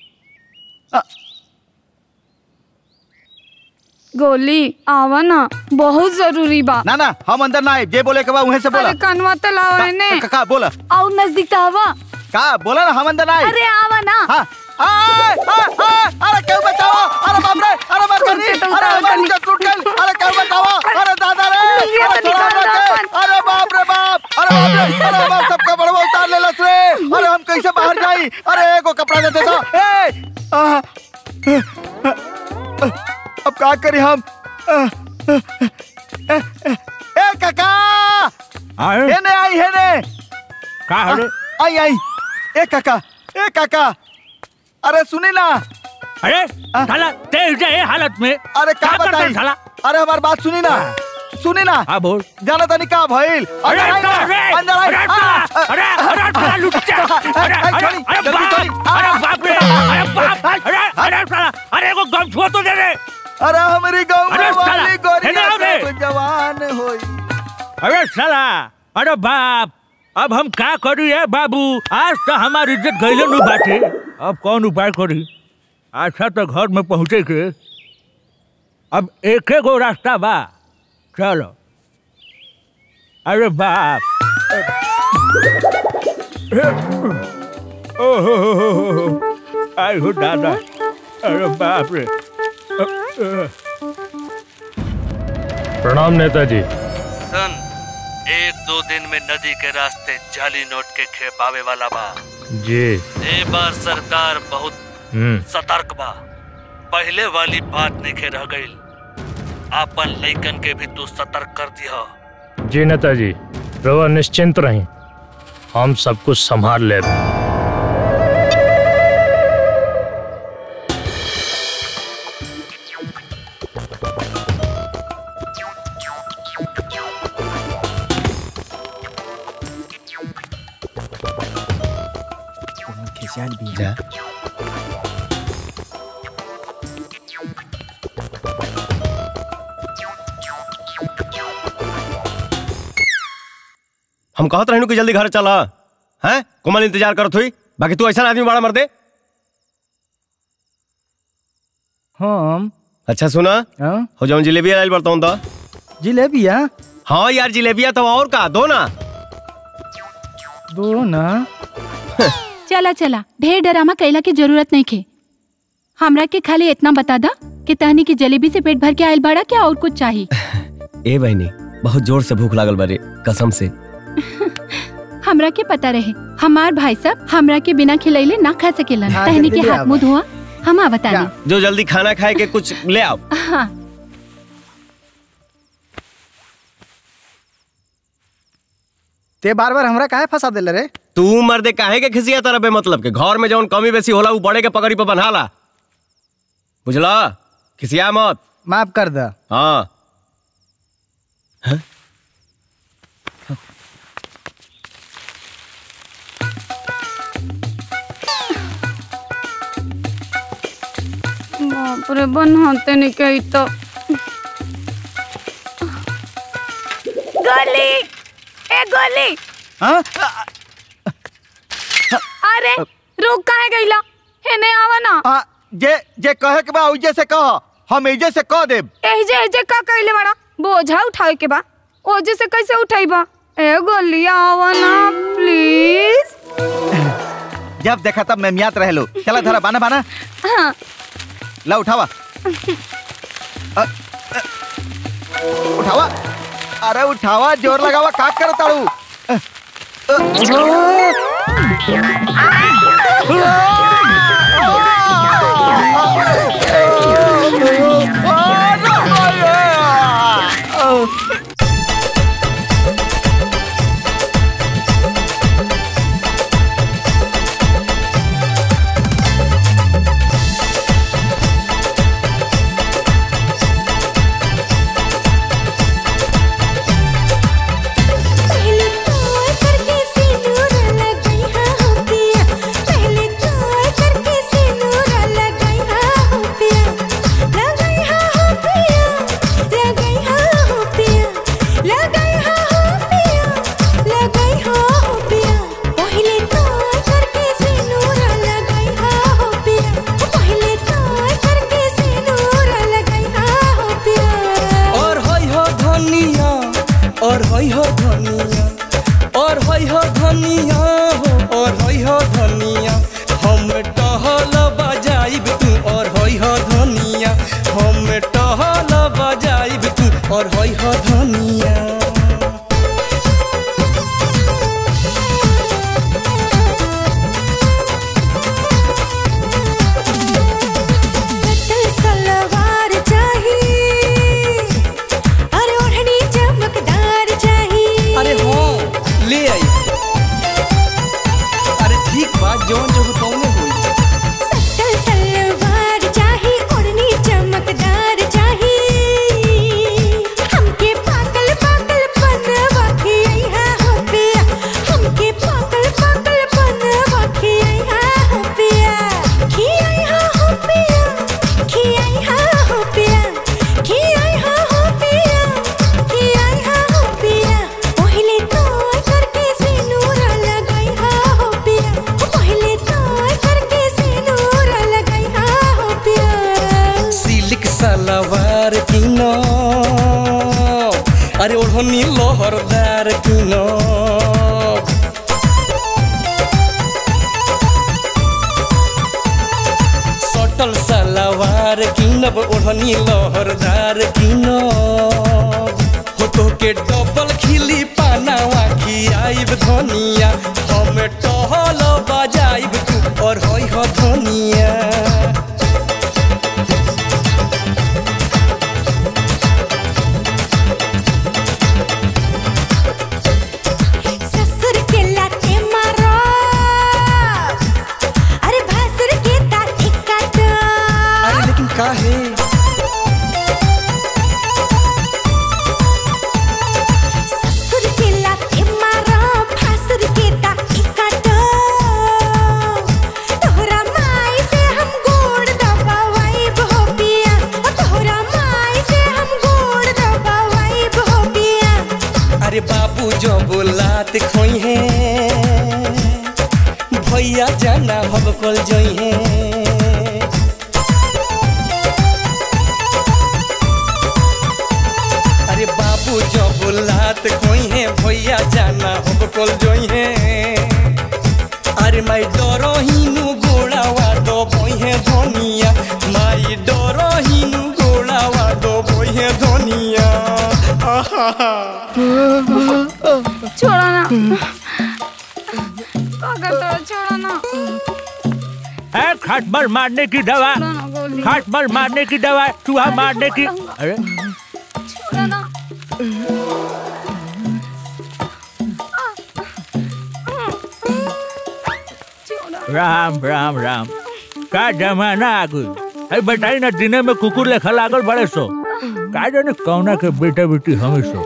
गोली आवा ना बहुत जरूरी बा ना ना हम अंदर ना आए जे बोले के बा उहे से बोला अरे कनवा तो लाओ ने का, का बोला आओ नजदीक तो आवा का बोला ना हम अंदर ना आए अरे आवा ना हाँ आए, आए, आए, अरे क्यों बचाओ अरे बाप रे अरे मत करी कुर्सी तो अरे उतार हमारी करी। इज्जत टूट गई अरे क्यों बचाओ अरे दादा रे ये अरे तो छोड़ा निकाल हमरा दो के। अपन। अरे बाप रे बाप अरे बाप रे अरे हमार सबका बड़वा उतार ले लस रे अरे हम कैसे बाहर जाई अरे एगो कपड़ा दे दे तो ए आ, अब का करी हम ए, ए, ए काका हेने आई हेने का हरे? आ, आई आई ए काका ए काका अरे सुनी ना अरे साला तेज है हालत में अरे का क्या करता है बताई साला? अरे हमार बात सुनी ना सुनी ना हाँ बोल जाना तनी का भइल अरे, अंदर आई ना, अरे, अंदर आई अरे, आ, अरे, अरे, साला लुच्चा, अरे, आई, अरे, छोड़ी, अरे, जल्दी बाप, छोड़ी, आ, अरे, बाप रे, अरे, बाप, अरे, अरे, साला, अरे, एगो गम छुआ तो दे रे अरे हमारी गाँव अरे, में साला, वाली हेने गोरिया आओ रे। सब जवान होई अरे साला अरे बाप अब हम का करी है बाबू आज तो हमार इज्जत गईले नु बाटे अब कौन उपाय करी अच्छा तो घर में पहुँचे के अब एक गो रास्ता बा चलो अरे बाप ओहो आई हो दादा अरे बाप रे प्रणाम नेताजी सन एक दो दिन में नदी के रास्ते जाली नोट के खेप आवे वाला बा जी ए बार सरकार बहुत हम्म सतर्क बा पहले वाली बात नहीं रह गई आपन लइकन के भी तू सतर्क कर दिया जी नेताजी रवा निश्चिंत रही हम सब कुछ संभाल ले खिसियाल भी जा हम कहत रहनु कि जल्दी घर चला हैं कोमल इंतजार करत हुई बाकी तू ऐसा आदमी बड़ा मर दे हम अच्छा सुना हाँ हो जाऊं जिलेबी लाइल बरता हूं जिलेबिया हाँ यार जिलेबिया तो और का दो ना दो ना चला चला ढेर डरामा कैला की जरूरत नहीं खे हमरा के खाली इतना बता दा कि तहनी की जलेबी से पेट भर के आयल बड़ा क्या और कुछ चाहिए ए बहनी बहुत जोर से भूख लागल बारे कसम से हमरा के पता रहे हमार भाई सब हमरा के बिना खिलैले ना खा सकेलन हाँ, तहनी के जल्दी ले हाथ मुंह धोआ हम आवता जो जल्दी खाना खाए के कुछ ले आओ हाँ ते बार बार हमरा काहे फंसा देले रे तू मर्दे काहे के खिसिया तरह बे मतलब के घर में जौन कमी बेसी होला उ बड़े के पकड़ी पे बन्हाला बुझला खिसिया मत माफ कर द हाँ बाप रे बनाते नहीं कही तो गोली ए गोली हाँ? अरे रुक काहे गइला हेने आवा ना आ, जे जे कहे के बा उजे से कह हम एजे से कह देब एजे एजे का कइले बड़ा बोझा उठाए के बा ओजे से कैसे उठाइबा ए गोली आवा ना प्लीज जब देखा तब मेमियात रह लो चला धरा बाना बाना हाँ ला उठावा अ, अ, उठावा अरे उठावा जोर लगावा का करो ताड़ू अ, अ, पहले तोड़ करके सिंदूर लगाई हा हो पिया पहले तोड़ करके सिंदूर लगाई हा हो पिया लगाई हा हो पिया लगाई हा हो पिया लगाई हा हो पिया लगाई हा हो पिया पहले तोड़ करके सिंदूर लगाई हा हो पिया पहले तोड़ करके सिंदूर लगाई हा हो पिया और होई हो धनिया और होई हो धनिया और होई हो धनिया हो और होई हो धनिया हम टहल बजाइब तू और होई हो धनिया हम टहल बजाइब तू और होई हो धनिया सटल सलवार चाहिए अरे ओढ़नी चमकदार चाहिए अरे हाँ ले आई अरे ठीक बात जौन जो कौने हुई सटल सलवार चाहिए ओढ़नी चमकदार चाहिए हमके पागल पागल बनवा खिया हो पिया हमके पागल पागल बनवा खिया हो पिया खिया हो पिया खिया हो पिया खिया हो पिया खिया हो पिया पहले तो करके सिंदूर लगाई हो पिया पहले तो करके सिंदूर लगाई हो पिया सिल्क सलवार किनो अरे ओढ़नी लोहरदार किनो सटल सलवार किनब ओढ़नी लोहरदार किनब हो तो के डबल खिली पानावा खियाइब धनिया हम टहल बजाइब तू और होई हो धनिया ससुर के लाते मारो अरे भासुर के दांत काटो अरे लेकिन काहे ससुर के लाते मारो भासुर के दांत काटो तोहरा माई से हम गोड़ दबावाई हो पिया तोहरा माई से हम गोड़ दबावाई हो पिया अरे बाबू जो बोलात खोई है भैया जाना हम कल जोई है अरे बाबू जो बोलात खोई है भैया जाना हम कल जोई है अरे माई डरो हिनु गोड़ावा दो बोई है धनिया माई डरो हिनु गोड़ावा दो बोई है धनिया आहा छोड़ो ना पागल तो छोड़ो ना है खटमल मारने की दवा खटमल मारने की दवा चूहा मारने की अरे छोड़ो ना राम राम राम का जमाना आ गई अरे बताई ना दिने में कुकुर लेखा लागल बड़े सो का जाने कौना के बेटा बेटी हमें सो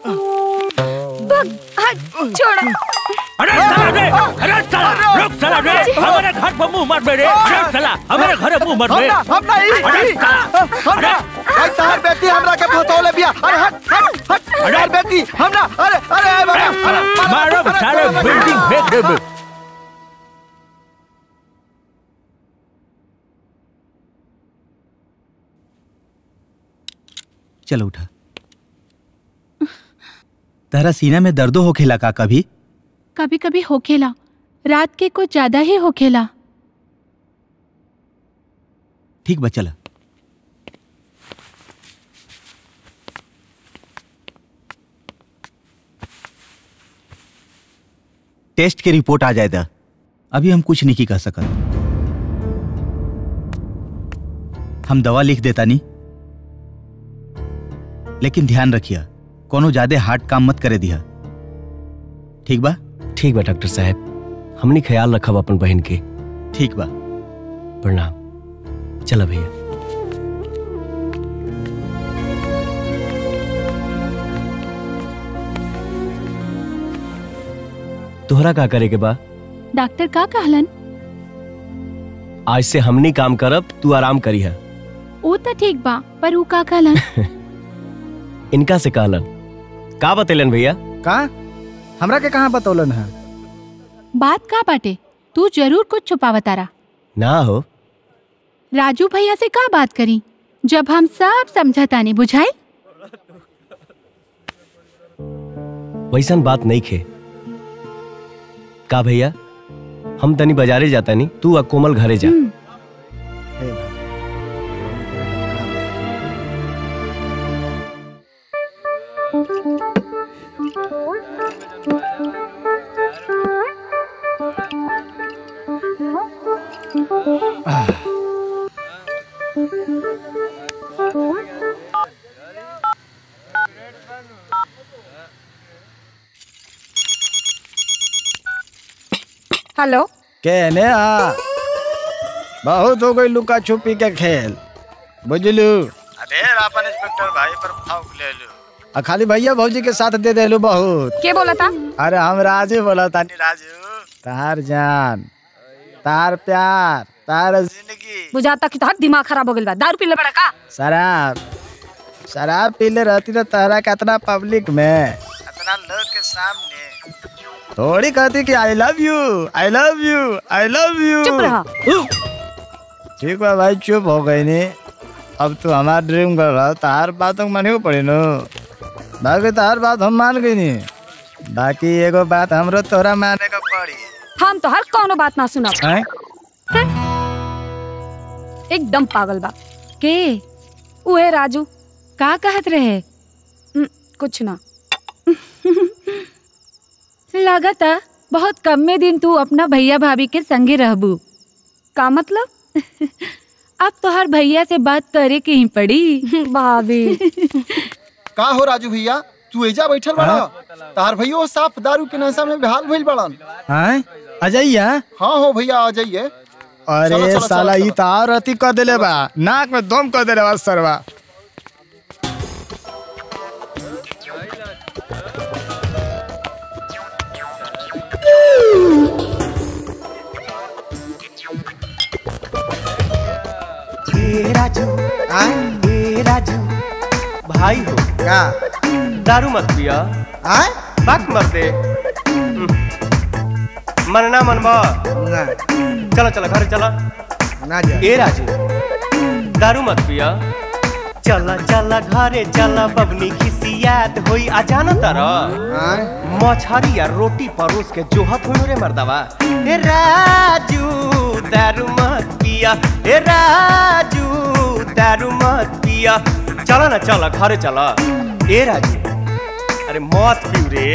छोड़ो अरे साला रे अरे साला रुक साला रे हमारे घर पर मुंह मत बेरे अरे साला हमारे घर मुंह मत हम बे ना हम ना ई अरे ई, हम ना आई तार बेटी हमरा के फतौले बिया अरे हट हट हट अरे बेटी हम ना अरे अरे अरे बाबा अरे मारो सारे बिल्डिंग फेंक दे बे चलो उठा तारा सीना में दर्दो हो खेला का कभी कभी कभी होखेला रात के कुछ ज्यादा ही होखेला ठीक बा चला टेस्ट की रिपोर्ट आ जाए दा अभी हम कुछ नहीं की कह सकत हम दवा लिख देता नहीं लेकिन ध्यान रखिया कोनो ज्यादा हार्ड काम मत करे दिया ठीक बा ठीक बा डॉक्टर साहब हमनी ख्याल रखब अपन बहन के ठीक बा प्रणाम चला भैया तोहरा का करे के बा डॉक्टर का कहलन आज से हमनी काम करब तू आराम करी है वो तो ठीक बा पर ऊ का कहलन इनका से कहलन का बतेलन भैया का हमरा के कहाँ बतौलन है बात का बाटे तू जरूर कुछ छुपावतारा ना हो राजू भैया से का बात करी जब हम सब समझता नहीं बुझाए वैसन बात नहीं खे का भैया हम तनी बाजारे जाता नहीं तू आ कोमल घरे जा हेलो कहने आ बहुत हो गई लुका छुपी के खेल बुझलू ढेर अपन इंस्पेक्टर भाई पर फौक ले लू आ खाली भैया भौजी के साथ दे देलू बहुत के बोला था अरे हम राजू बोला तानी राजू तार जान तार प्यार तार जिंदगी बुझाता कि तोहर दिमाग खराब हो गइल बा दारू पीले बड़ा का शराब शराब पीले रहती तो तारा कितना पब्लिक में इतना लोग के सामने थोड़ी कहती कि I love you I love you I love you चुप रहा। ठीक बा भाई चुप हो गई नी अब तू हमार ड्रीम कर रहा तार बातों को माने पड़ी नो बाकी तार बात हम मान गई नी बाकी एगो बात हमरो तोरा माने का पड़ी हम तो हर कौनो बात ना सुना हैं? एकदम पागल बा के उहे राजू का कहत रहे कुछ ना लागता बहुत कम में दिन तू अपना भैया भाभी के संगे रहबू का मतलब अब तो हर भैया से बात करे के ही पड़ी भाभी का हो राजू भैया तू एजा बैठल बड़ा तार भैया साफ दारू के नशा में बेहाल भइल बड़न हैं अजैया हाँ हो भैया आ जाइए अरे चलो, चलो, साला चलो, ई तो और अति कर देले बा नाक में दम कर देले बा सरवा ए राजू ए राजू भाई हो का दारू मत पिया आय बात मर दे मनना मनबा ना चला चला घर चला ना जा ए राजू दारू मत पिया चला चला घरे चला बबनी खिसियात होई आ जाना तारा मछरी या रोटी परोस के जोहत हो रे मर्दवा ए राजू दारू मत पिया ए राजू दारू मत पिया चला ना चला घरे चला ए राजू अरे मत पीऊ रे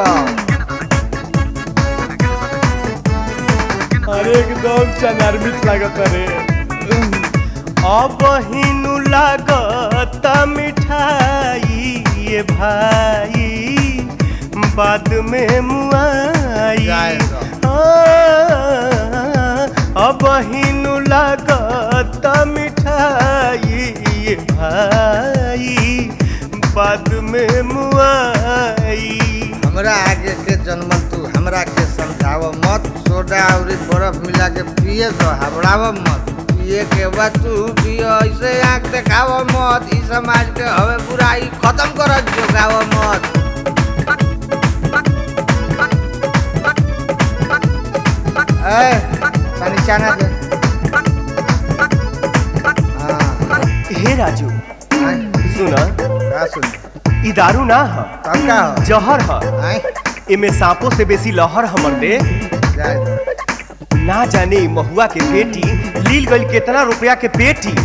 अरे एकदम चनारमित लागत रे अब हिनु लागत मिठाई ये भाई बाद में मुआई आ, अब हिनु लागत मिठाई ये भाई बाद में मुआई हमरा आगे के जन्मल तू हमरा के समझाव मत सोडा और बर्फ मिला के पिए तो हबड़ाव मत पिए के बाद तू पियो ऐसे आंख देखाव मत ई समाज के हवे बुराई खत्म कर जोगाव मत ए पानी चाना दे हे राजू सुना का सुन ई दारू ना ह तब का ह जहर ह एमे सांपों से बेसी लहर हमर दे ना जाने ई महुआ के बेटी लील गइल केतना रुपया के पेटी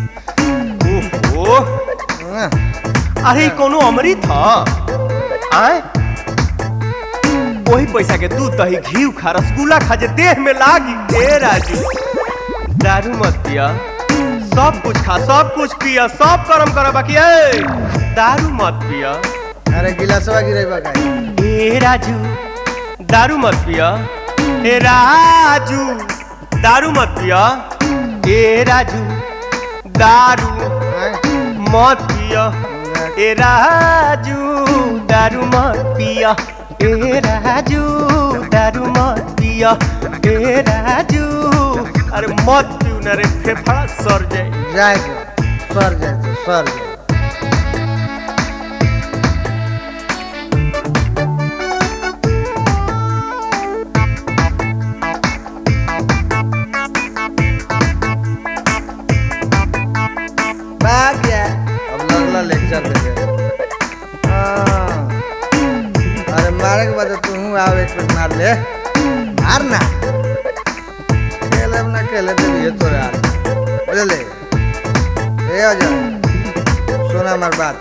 ओहो अरे ई कोनो अमृत ह आय वही पैसा के दूध दही घी खा रसगुल्ला खा जे देह में लागी ए राजू दारू मत पिया सब कुछ खा सब कुछ पिया सब कर्म कर बाकी ए दारू मत पिया अरे गिलासवा गिरेबा का ए राजू दारू मत पिया ए राजू दारू मत पिया ए राजू दारू मत पिया ए राजू दारू मत पिया ए राजू दारू मत पिया ए राजू अरे मत पियो ना रे फेफड़ा सर जाए जाए सर जाए तो सर जाए भाग गया अब लगला लेक्चर दे हाँ। अरे मारे के बाद तू हूँ आओ एक पेट मार ले मार ना खेले ना खेले दे ये तो यार बोले ले ए आ जा सुना हमार बात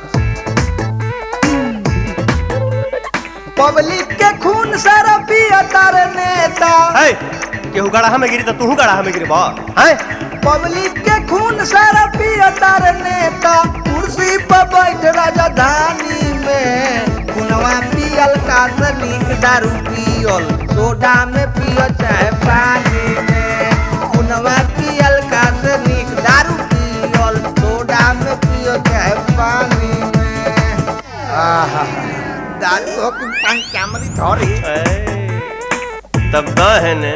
पब्लिक के खून सारा पिया तारे नेता है केहू गड़ाहा में गिरी तो तू गड़ाहा में गिरी बा है पब्लिक के खून सारा पिया तारे नेता कुर्सी पर बैठ राजधानी में खुनवा पियल का नीक दारू पियल सोडा में पियो चाहे पानी में खुनवा पियल का नीक दारू पियल सोडा में पियो चाहे पानी में आहा दारू हो कि पान कैमरी धरी तब दा है ने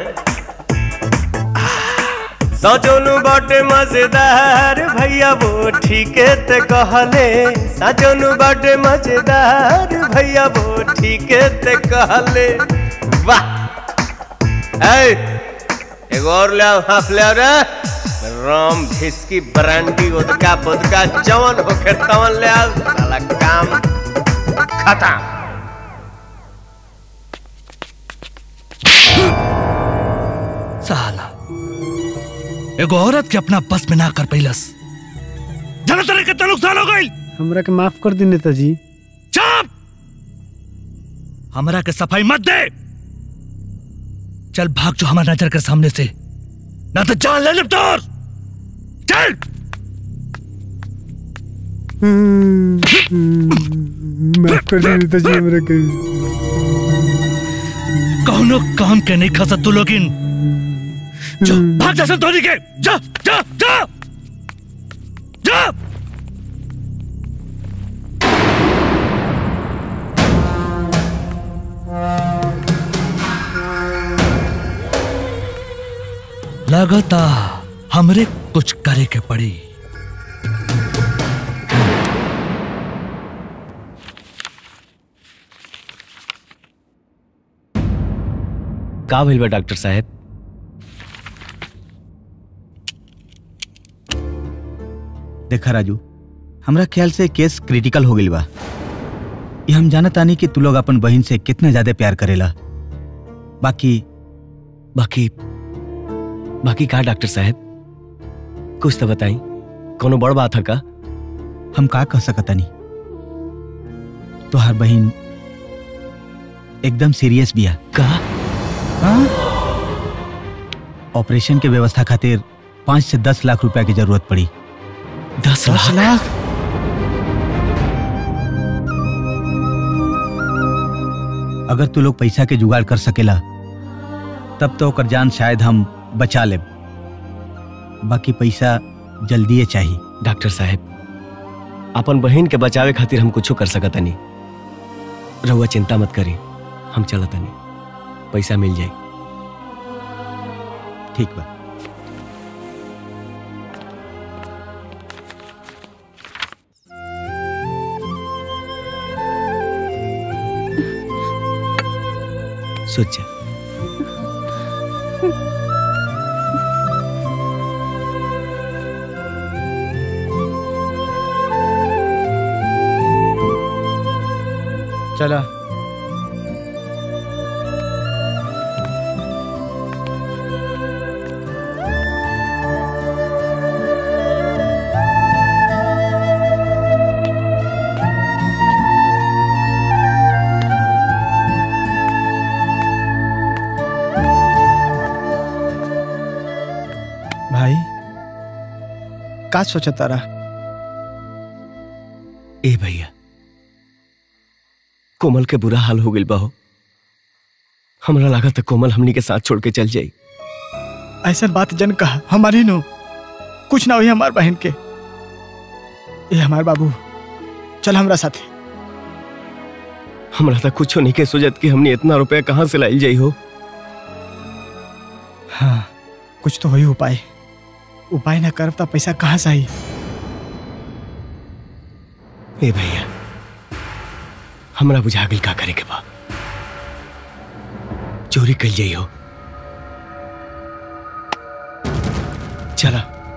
सजोनु बाटे मजेदार भैया वो ठीके ते कहले सजोनु बाटे मजेदार भैया वो ठीके ते कहले वाह ए एगो और ले आओ हाफ ले आओ रे राम भिस्की ब्रांडी उदका बुदका जवन होके तवन ले आओ साला काम खत्म साला एगो औरत के अपना बस में ना कर पैलस जाना तेरे कितना नुकसान हो गई हमरा के माफ कर दी नेताजी चुप हमरा के सफाई मत दे चल भाग जो हमारे नजर के सामने से ना तो जान ले लिप्टोर चल माफ कर दी नेताजी हमरा के कौनो काम के नहीं खा तू लोग इन जो भाग जा संतोनी के जा जा जा जा लगता हमरे कुछ करे के पड़ी का भइल बा डॉक्टर साहब देखा राजू हमरा ख्याल से केस क्रिटिकल हो गई बा ये हम जानत तानी कि तू लोग अपन बहन से कितना ज्यादा प्यार करेला बाकी बाकी बाकी का डॉक्टर साहब कुछ तो बताई कोनो बड़ बात है का हम का कह सकतानी तोहार बहन एकदम सीरियस बिया का ऑपरेशन के व्यवस्था खातिर पाँच से दस लाख रुपया की जरूरत पड़ी दस लाख अगर तू लोग पैसा के जुगाड़ कर सकेला तब तो ओकर जान शायद हम बचा ले बाकी पैसा जल्दी चाहिए डॉक्टर साहब अपन बहन के बचावे खातिर हम कुछो कर सकत नहीं रहुआ चिंता मत करी हम चलत नहीं पैसा मिल जाई ठीक बा सोच जा चला भाई का सोचा तारा ए भैया कोमल के बुरा हाल हो गइल बा हो हमरा लागत है कोमल हमनी के साथ छोड़ के चल जाई ऐसा बात जन कहा हमारी नो कुछ ना हुई हमार बहन के ये हमार बाबू चल हमरा साथे हमरा तो कुछो नहीं के सोचत कि हमने इतना रुपया कहाँ से लाइल जाई हो हाँ कुछ तो होई उपाय उपाय ना करब तो पैसा कहाँ से आई ए भैया हमरा बुझा गइल का करे के बा चोरी कल जाई हो चला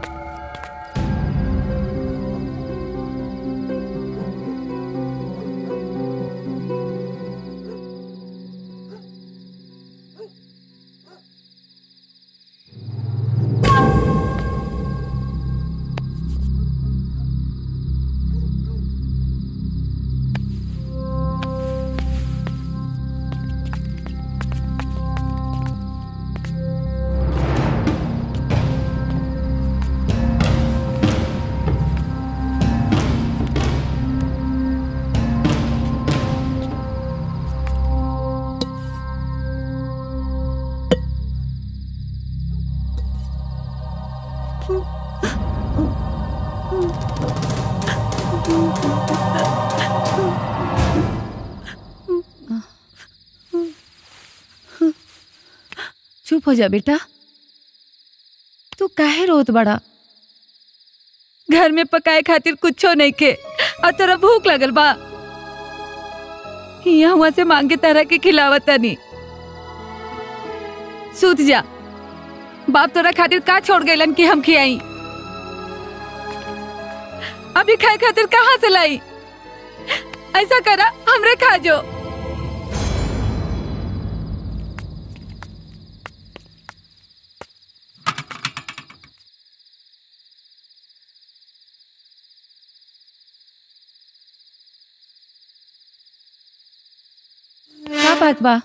चुप हो जा बेटा तू काहे रोत बड़ा घर में पकाए खातिर कुछो नहीं के और तोरा भूख लगल बा यहाँ हुआ से मांग के तरह के खिलावत नहीं सूत जा बाप तोरा खातिर का छोड़ गइलन कि हम खियाई अभी खाए खातिर कहाँ से लाई ऐसा करा हमरे खा जो का बात बा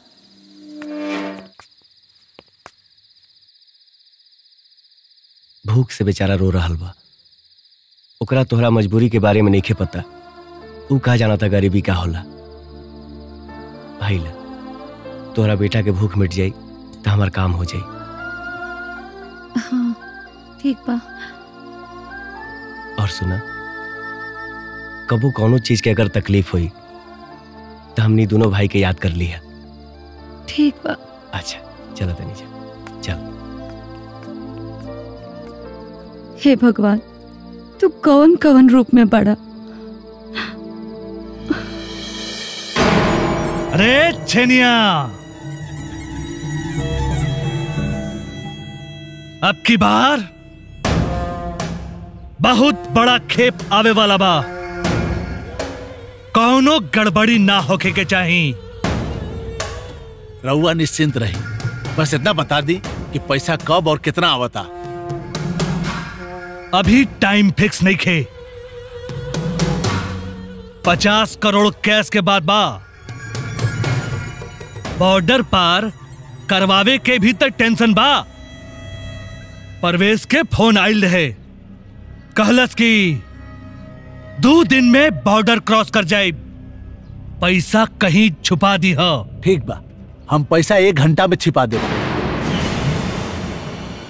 भूख से बेचारा रो रहल बा ओकरा तोहरा मजबूरी के बारे में नहीं पता ऊ कहा जाना था गरीबी का होला भाई ला तोहरा बेटा के भूख मिट जाई तो हमार काम हो जाई हाँ ठीक बा और सुना कबू कौनो चीज के अगर तकलीफ हुई तो हमनी दोनों भाई के याद कर लिया ठीक बा अच्छा चलो तनी जा चल हे भगवान तू कौन कौन रूप में बड़ा अरे छेनिया अब की बार बहुत बड़ा खेप आवे वाला बा कौनो गड़बड़ी ना होके के चाही रउआ निश्चिंत रही बस इतना बता दी कि पैसा कब और कितना आवता अभी टाइम फिक्स नहीं खे पचास करोड़ कैश के बाद बा बॉर्डर पार करवावे के भी तक टेंशन बा परवेश के फोन आयल रहे कहलस कि दो दिन में बॉर्डर क्रॉस कर जाए पैसा कहीं छुपा दी हो ठीक बा हम पैसा एक घंटा में छिपा दे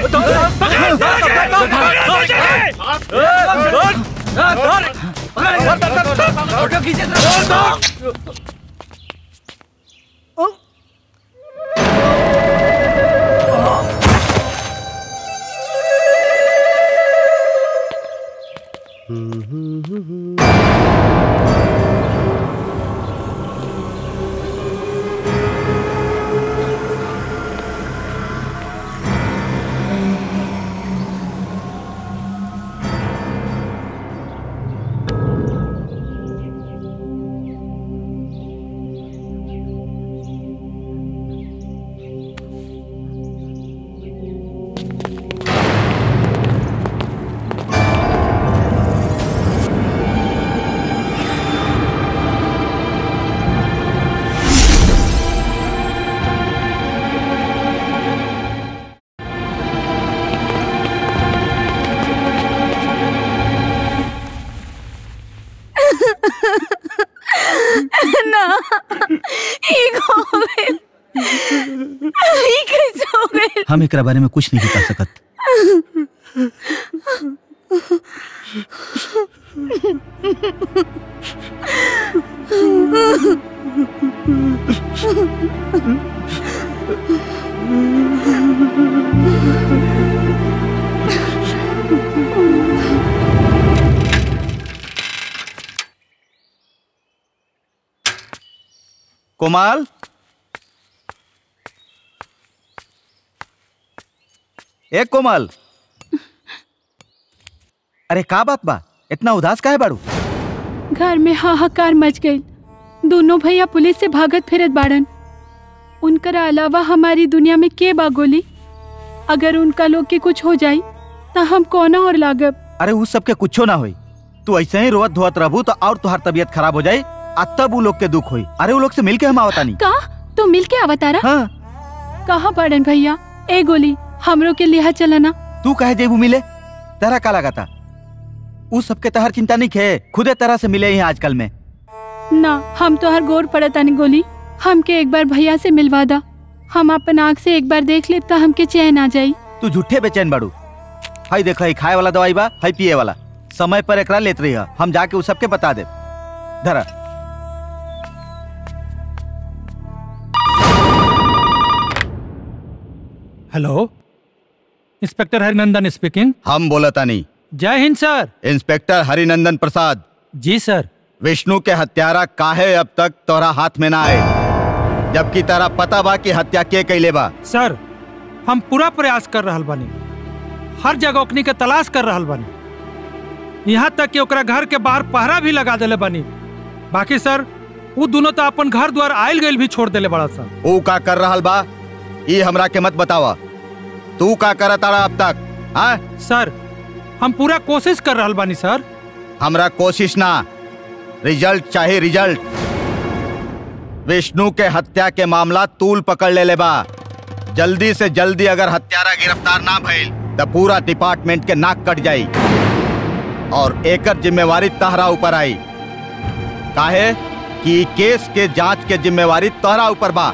ना एक हो गए ई कैसे हो गए हम एकरा बारे में कुछ नहीं बता सकत कोमाल ए कोमल अरे का बात बा इतना उदास काहे बाड़ू घर में हाहाकार मच गई दोनों भैया पुलिस से भागत फिरत बाड़न उनकर अलावा हमारी दुनिया में के बा गोली अगर उनका लोग के कुछ हो जाई तो हम कोना और लागब अरे उस सबके कुछो ना होई तू ऐसे ही रोवत धोवत रहबू तो और तुहार तबीयत खराब हो जाई आ तब उ लोग के दुख होई अरे उ लोग से मिल के हम आवतानी का तू मिल के आवतारा हाँ। कहाँ पड़न भैया ए गोली हमरो के लिहा चलना तू कहे जेबू मिले तेरा का लगाता उ सबके तहर चिंता नहीं खे खुदे तरह से मिले ही आजकल में ना हम तो हर गोर पड़तानी गोली हमके एक बार भैया से मिलवा दा हम अपन आँख से एक बार देख ले तो हमके चैन आ जाई तू झूठे बेचैन बाड़ू हई देख हई खाए वाला दवाई बा हई पिए वाला समय पर एकरा लेत रही है हम जाके उ सबके बता दे धरा हेलो इंस्पेक्टर हरिनंदन स्पीकिंग हम बोलता नहीं जय Hind sir inspector Harinandan Prasad ji sir Vishnu के हत्यारा काहे अब तक तोरा हाथ में ना आए जबकि तेरा पता बा कि हत्या के कैले बा सर हम पूरा प्रयास कर रहल बानी हर जगह ओकनी के तलाश कर रहल बानी यहाँ तक कि ओकरा घर के बाहर पहरा भी लगा देले बानी बाकी सर वो दोनों तो अपन घर द्वार आयल गइल भी छोड़ देले बड़ा सर ऊ का कर रहल बा ई हमरा के मत बतावा तू का कर तारा अब तक हाँ सर हम पूरा कोशिश कर रहल बानी सर हमरा कोशिश ना रिजल्ट चाहे रिजल्ट विष्णु के हत्या के मामला तूल पकड़ ले ले बा जल्दी से जल्दी अगर हत्यारा गिरफ्तार ना भइल तो पूरा डिपार्टमेंट के नाक कट जाई और एकर जिम्मेवारी तहरा ऊपर आई काहे कि ई केस के जांच के जिम्मेवारी तोहरा ऊपर बा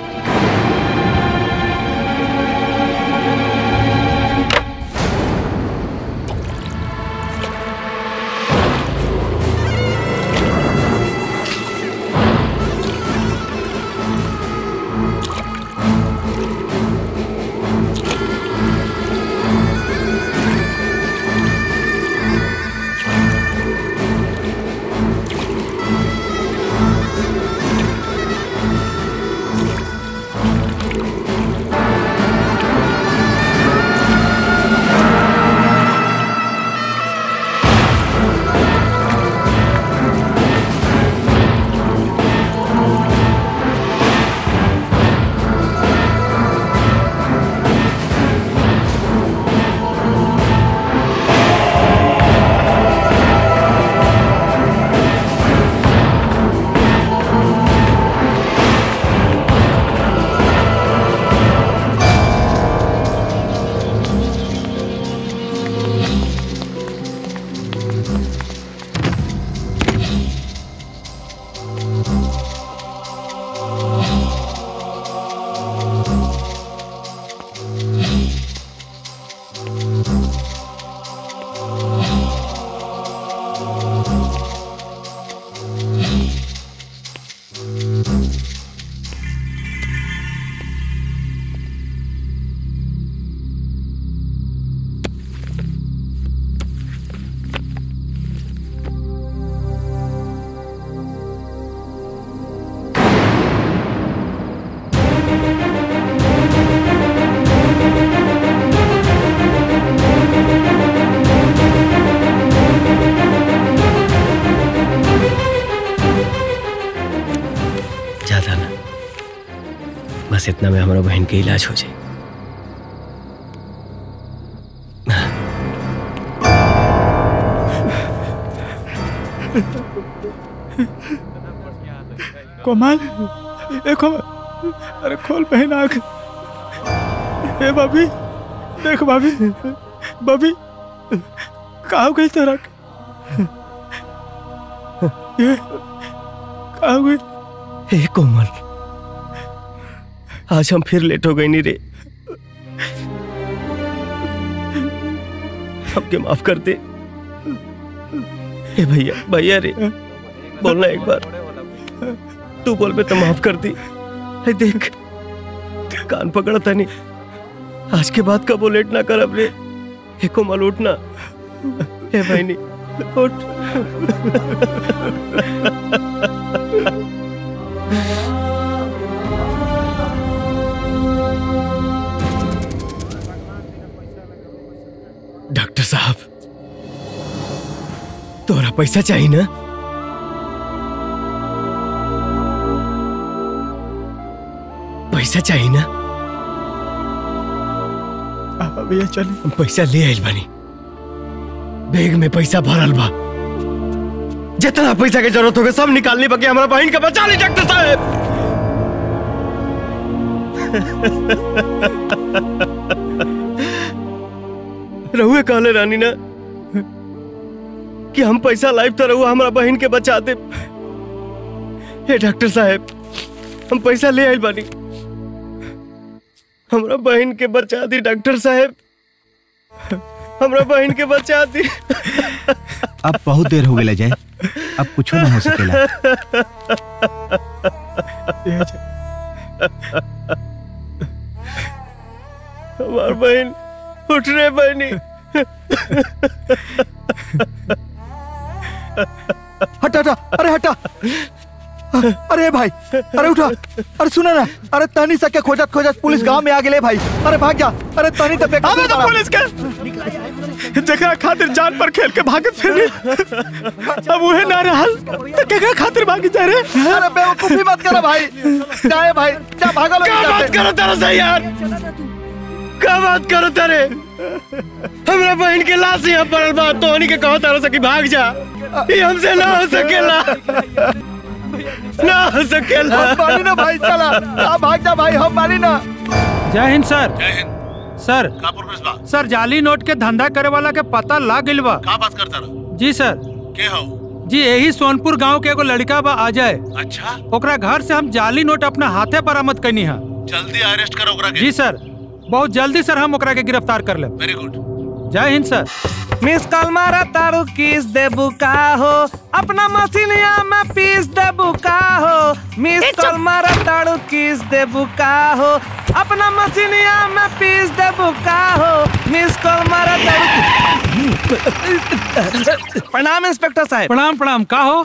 पैसा ना बस इतना में हमारा बहन के इलाज हो जाए कोमल ए कोमल अरे खोल पहन आँख ए भाभी देख भाभी भाभी कहा हो गई तेरा ये कहा हो गई हे कोमल आज हम फिर लेट हो गए नहीं रे सबके माफ कर दे हे भैया भैया रे बोलना एक बार तू बोल पे तो माफ कर दी हे देख कान पकड़ा था नहीं आज के बाद कबो लेट ना कर अब रे हे कोमल उठना हे भाई नहीं उठ डॉक्टर साहब तोरा पैसा चाहिए ना पैसा चाहिए ना भैया चल पैसा ले आइल बानी बैग में पैसा भरल बा जितना पैसा के जरूरत होगा सब निकालने बाकी हमारा बहन का बचा ली डॉक्टर साहब रहुए कहले रानी ना कि हम पैसा लाइफ तो रहुआ हमारा बहन के बचा दे हे डॉक्टर साहब हम पैसा ले आइल बानी हमरा बहन के बचा दी डॉक्टर साहब हमरा बहन के बचा दी अब बहुत देर हो गया जाए अब कुछ ना हो सकेला हमार बहन उठ रे बहनी हटा हटा अरे हटा अरे भाई अरे उठा अरे सुना ना अरे तनी सके खोजत खोजत पुलिस गांव में आ गेले भाई अरे भाग जा अरे तनी तो बेकार अबे तो पुलिस के जगह खातिर जान पर खेल के भागत फिरी अब उहे ना रहल तो केकरा खातिर भागी जा रे अरे बेवकूफी मत करो भाई जाए भाई जा भागो लोग क्या यहाँ बात से। करो तेरा से यार क्या बात करो तेरे हमरा बहन के लाश यहाँ पड़ल बा तो के कहो तारा से कि भाग जा ये हमसे ना हो सकेला ना हो सकेला हम मानी ना भाई चला जा भाग जा भाई हम मानी ना जय हिंद सर सर सर जाली नोट के धंधा करे वाला के पता लाग गइल बा का बात करता रहो जी सर के हो जी यही सोनपुर गांव के एगो लड़का बा अजय अच्छा ओकरा घर से हम जाली नोट अपना हाथे बरामद कैनी है जल्दी अरेस्ट करो ओकरा के जी सर बहुत जल्दी सर हम ओकरा के गिरफ्तार कर ले वेरी गुड जय हिंद सर मिस कॉल मारा तारू किस देबू का हो अपना मसीनिया में पीस देबू का हो मिस कॉल मारा तारू किस देबू का हो अपना मसीनिया में पीस देबू का हो मिस कॉल मारा तारू प्रणाम इंस्पेक्टर साहब प्रणाम प्रणाम का हो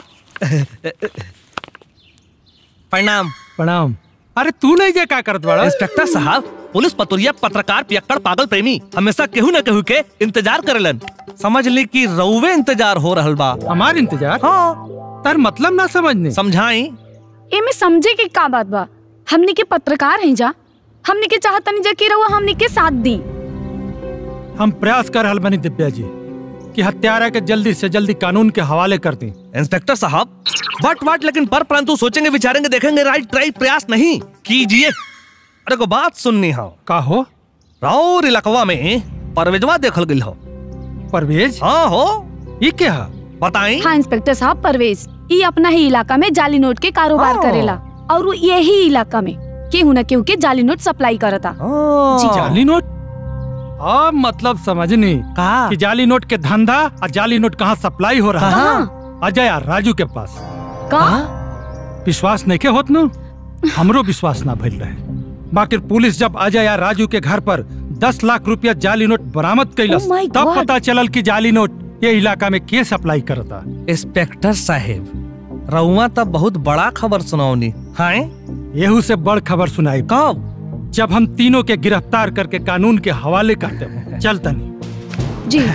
प्रणाम प्रणाम अरे तू नहीं जे का करत बड़ा इंस्पेक्टर साहब पुलिस पतुरिया पत्रकार पियक्कड़ पागल प्रेमी हमेशा केहू न केहू के इंतजार करेलन समझ ली कि रउवे इंतजार हो रहल बा हमार इंतजार हाँ तार मतलब ना समझने समझाई एमे समझे के का बात बा हमनी के पत्रकार हैं जा हमनी के चाहतनी जा कि रहुआ हमनी के साथ दी हम प्रयास कर रहल बनी दिव्या जी कि हत्यारा के जल्दी से जल्दी कानून के हवाले कर दी इंस्पेक्टर साहब बट वाट लेकिन पर परंतु सोचेंगे विचारेंगे देखेंगे राइट राइट प्रयास नहीं कीजिए अरे को बात सुननी हो का हो राउर इलाकवा में परवेजवा देखल गई हो परवेज हाँ हो ये क्या बताई हाँ इंस्पेक्टर साहब परवेज ये अपना ही इलाका में जाली नोट के कारोबार हाँ। करेला और वो यही इलाका में केहू न केहू के जाली नोट सप्लाई करता जी जाली नोट अब मतलब समझनी कि जाली नोट के धंधा और जाली नोट कहाँ सप्लाई हो रहा है अजय और राजू के पास का विश्वास नहीं के होत नु हमरो विश्वास ना भइल रहे बाकी पुलिस जब अजय या राजू के घर पर दस लाख रुपया जाली नोट बरामद कैलस Oh my तब God! पता चलल कि जाली नोट ये इलाका में के सप्लाई करता इंस्पेक्टर साहेब रउआ तब बहुत बड़ा खबर सुनाओनी हाँ येहू से बड़ खबर सुनाई कब जब हम तीनों के गिरफ्तार करके कानून के हवाले करते हैं चल तनी जी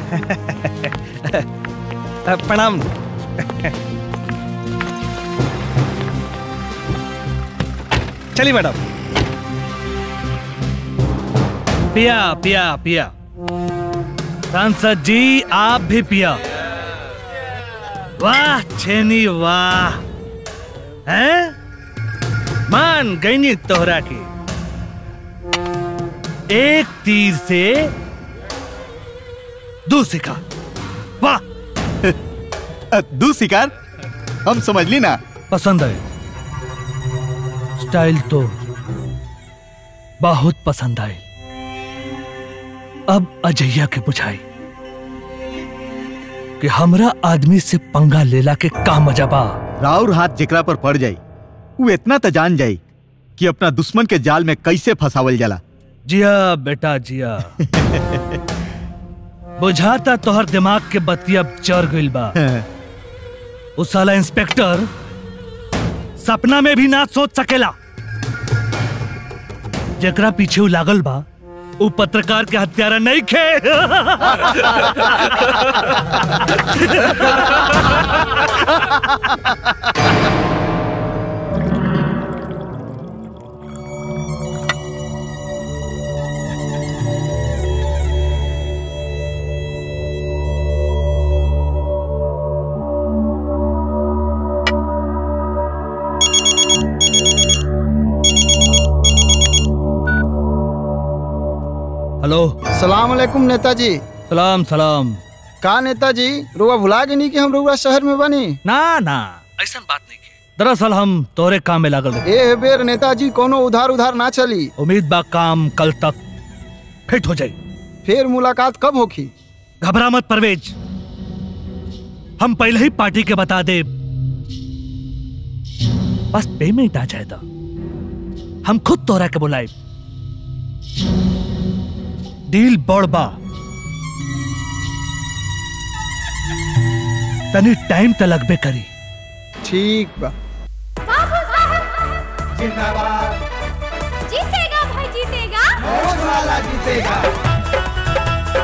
प्रणाम चलिए मैडम पिया पिया पिया सांसद जी आप भी पिया वाह छेनी वाह हैं मान गई तोहरा की एक तीर से दो शिकार वाह दू शिकार हम समझ ली ना पसंद आए स्टाइल तो बहुत पसंद आए अब अजैया के बुझाई कि हमरा आदमी से पंगा लेला के का मजा बा राउर हाथ जेकरा पर पड़ जाई वो इतना तो जान जाई कि अपना दुश्मन के जाल में कैसे फंसावल जाला जिया बेटा जिया बुझाता तोहर दिमाग के बत्ती अब चढ़ गइल बा उस साला इंस्पेक्टर सपना में भी ना सोच सकेला जेकरा पीछे उ लागल बा उ पत्रकार के हत्यारा नहीं खे हेलो सलाम अलैकुम नेताजी सलाम सलाम का नेताजी रुआ भुला गई कि हम रुआ शहर में बनी ना ना ऐसा बात नहीं दरअसल हम तोरे काम में लागल रहे ए बेर नेताजी कोनो उधार उधार ना चली उम्मीद बा काम कल तक फिट हो जाई फिर मुलाकात कब होगी घबरा मत परवेज हम पहले ही पार्टी के बता दे बस पेमेंट आ जाएगा हम खुद तोरा के बुलाए डील बड़बा तनी टाइम तो लगबे करी ठीक बा जीतेगा भाई जीतेगा वाला जीतेगा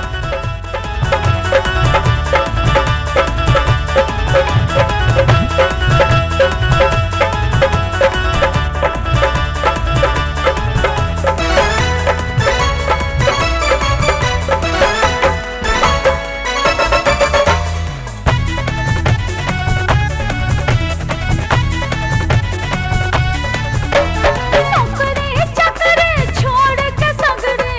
नौकरी चकरे छोड़ के सगरे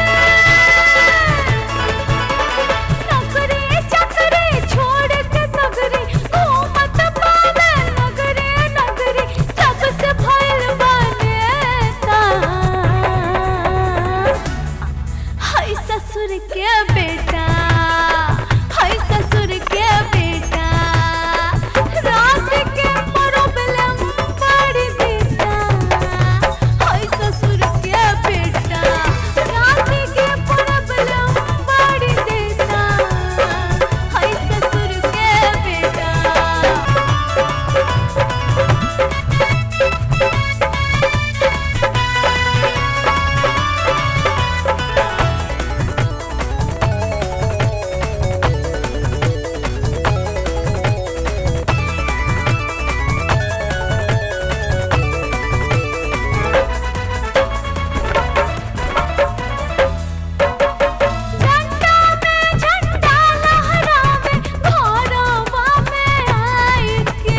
नौकरी चकरे छोड़ के सगरे घूमत पावे नगरे नगरे जब से भइल बनेता हाय ससुर के बेटा हाय ससुर के बेटा रात के प्रॉब्लम बड़ी देता हाय ससुर के बेटा रात के प्रॉब्लम बड़ी देता हाय ससुर के बेटा झंडा में झंडा लहरावे घरवा में आई के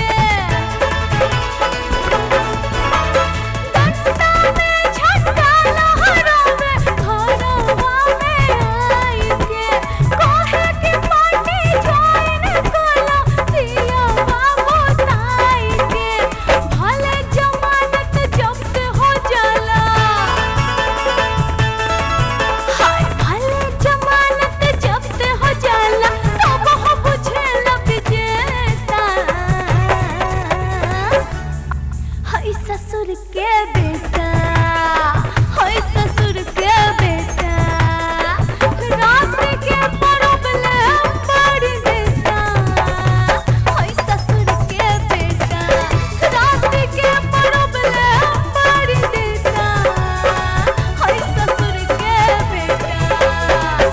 झंडा में झंडा लहरावे घरवा में आई के कोहे की पार्टी ज्वाइन कला दिया बाबू ताई के भले जमानत जब्त हो जाला हाय भले जमानत जब्त हो जाला तब हो बुझे लग जेता हाय ससुर के बेटा हाय ससुर के बेटा रात के प्रॉब्लम बड़ी देता हाय ससुर के बेटा रात के प्रॉब्लम बड़ी देता हाय ससुर के बेटा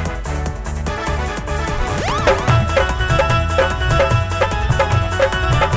Thank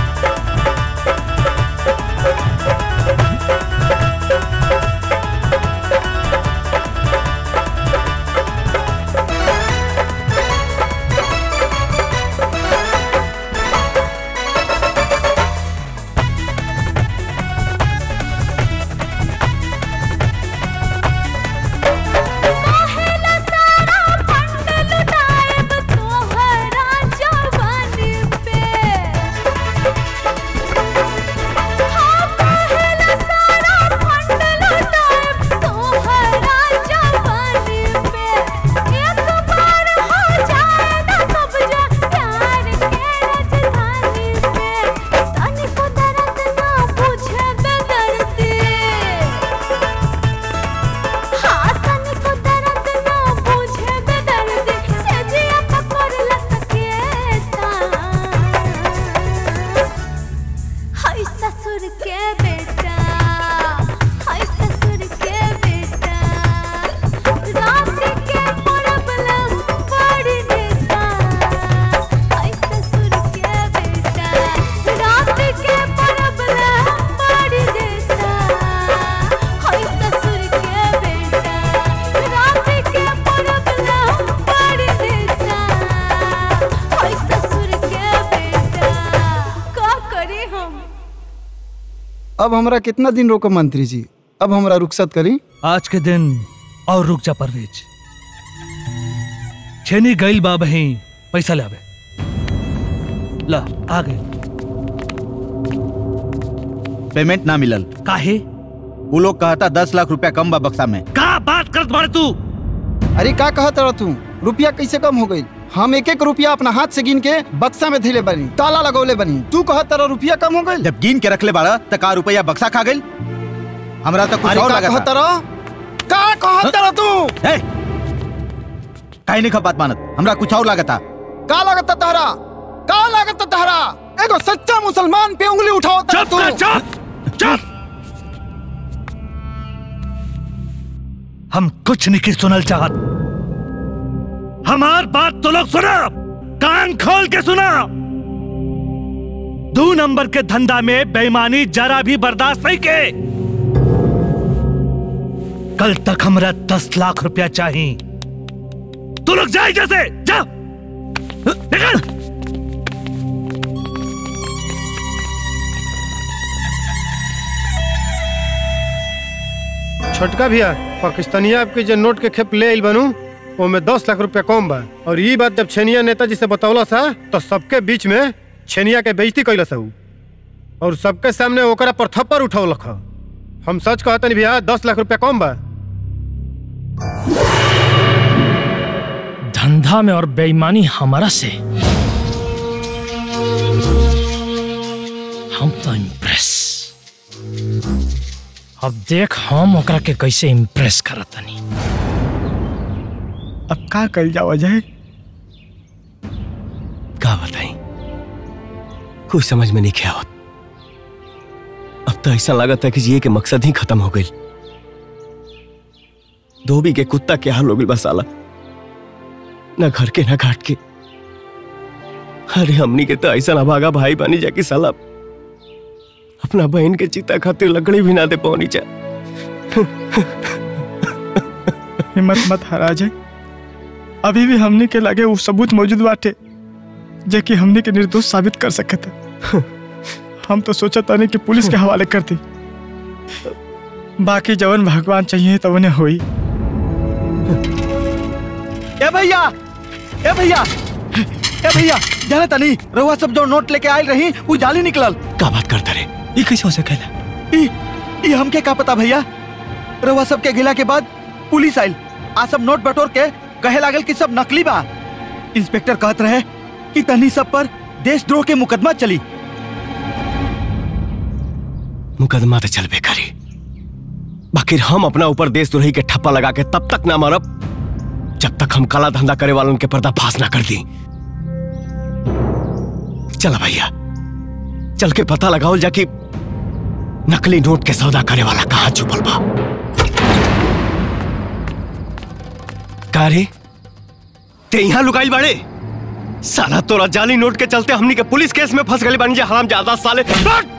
अब हमरा कितना दिन रोको मंत्री जी अब हमरा रुखसत करी आज के दिन और रुक जा परवेज छेनी गईल बा बही पैसा ले आवे ला आ गए पेमेंट ना मिलल काहे वो लोग कहता दस लाख रुपया कम बा बक्सा में का बात करत बाड़े तू अरे का कहत रह तू रुपया कैसे कम हो गई हम एक एक रुपया अपना हाथ से गिन के बक्सा में धैले बनी ताला लगौले बनी तू कहत रह रुपया कम हो गई जब गिन के रखले बाड़ा त का रुपया बक्सा खा गई हमरा तो कुछ अरे और का लगा कहत था रह का कहत रह तू ए, काहे नहीं खपात मानत हमरा कुछ और लगा था का लागत तहरा का लागत तहरा एगो सच्चा मुसलमान पे उंगली उठाओ तू चुप चुप हम कुछ नहीं सुनल चाहत हमार बात तो लोग सुना कान खोल के सुना दो नंबर के धंधा में बेईमानी जरा भी बर्दाश्त नहीं के कल तक हमरा दस लाख रुपया चाहिए तू लोग जाए जैसे जा निकल छोटका भैया पाकिस्तानिया आपके जो नोट के खेप ले आइल बनू ओमे दस लाख रुपया कम बा और ये बात जब छेनिया नेताजी से बतौला सा तो सबके बीच में छेनिया के बेइज्जती कैला सा उ। और सबके सामने ओकरा पर थप्पड़ उठौलक ह। हम सच कहतनी भैया दस लाख रुपया कम बा धंधा में और बेईमानी हमारा से हम तो इम्प्रेस अब देख हम ओकरा के कैसे इम्प्रेस करत तनी अब का कल जाओ अजय का बताई कुछ समझ में नहीं क्या होत अब तो ऐसा लागत है कि जिए के मकसद ही खत्म हो गई धोबी के कुत्ता के हाल हो गई बस साला न घर के न घाट के अरे हमनी के तो ऐसा ना भागा भाई बनी जाके साला अपना बहन के चिता खातिर लकड़ी भी ना दे पौनी जा हिम्मत मत हारा अजय अभी भी हमने के लगे वो सबूत मौजूद बाटे जे कि हमने के निर्दोष साबित कर सकत है हम तो सोचा था नहीं कि पुलिस के हवाले कर दी बाकी जवन भगवान चाहिए तो उन्हें हुई ए भैया ए भैया ए भैया जाने तनी रहुआ सब जो नोट लेके आयल रही वो जाली निकलल का बात करता रे ये कैसे हो सकेला ई ई हमके का पता भैया रहुआ सब के गिला के बाद पुलिस आइल आ सब नोट बटोर के कहे लागल कि सब नकली बा इंस्पेक्टर कहत रहे कि तनी सब पर देशद्रोह के मुकदमा चली मुकदमा तो चलबे करी बाकी हम अपना ऊपर देशद्रोही के ठप्पा लगा के तब तक ना मरब जब तक हम काला धंधा करे वालों के पर्दाफाश ना कर दी चला भैया चल के पता लगाओ जाकि नकली नोट के सौदा करे वाला कहाँ छुपल बा का रे ते यहाँ लुकाई बाड़े साला तोरा जाली नोट के चलते हमनी के पुलिस केस में फंस गए बानी जे हराम ज्यादा साले भाग!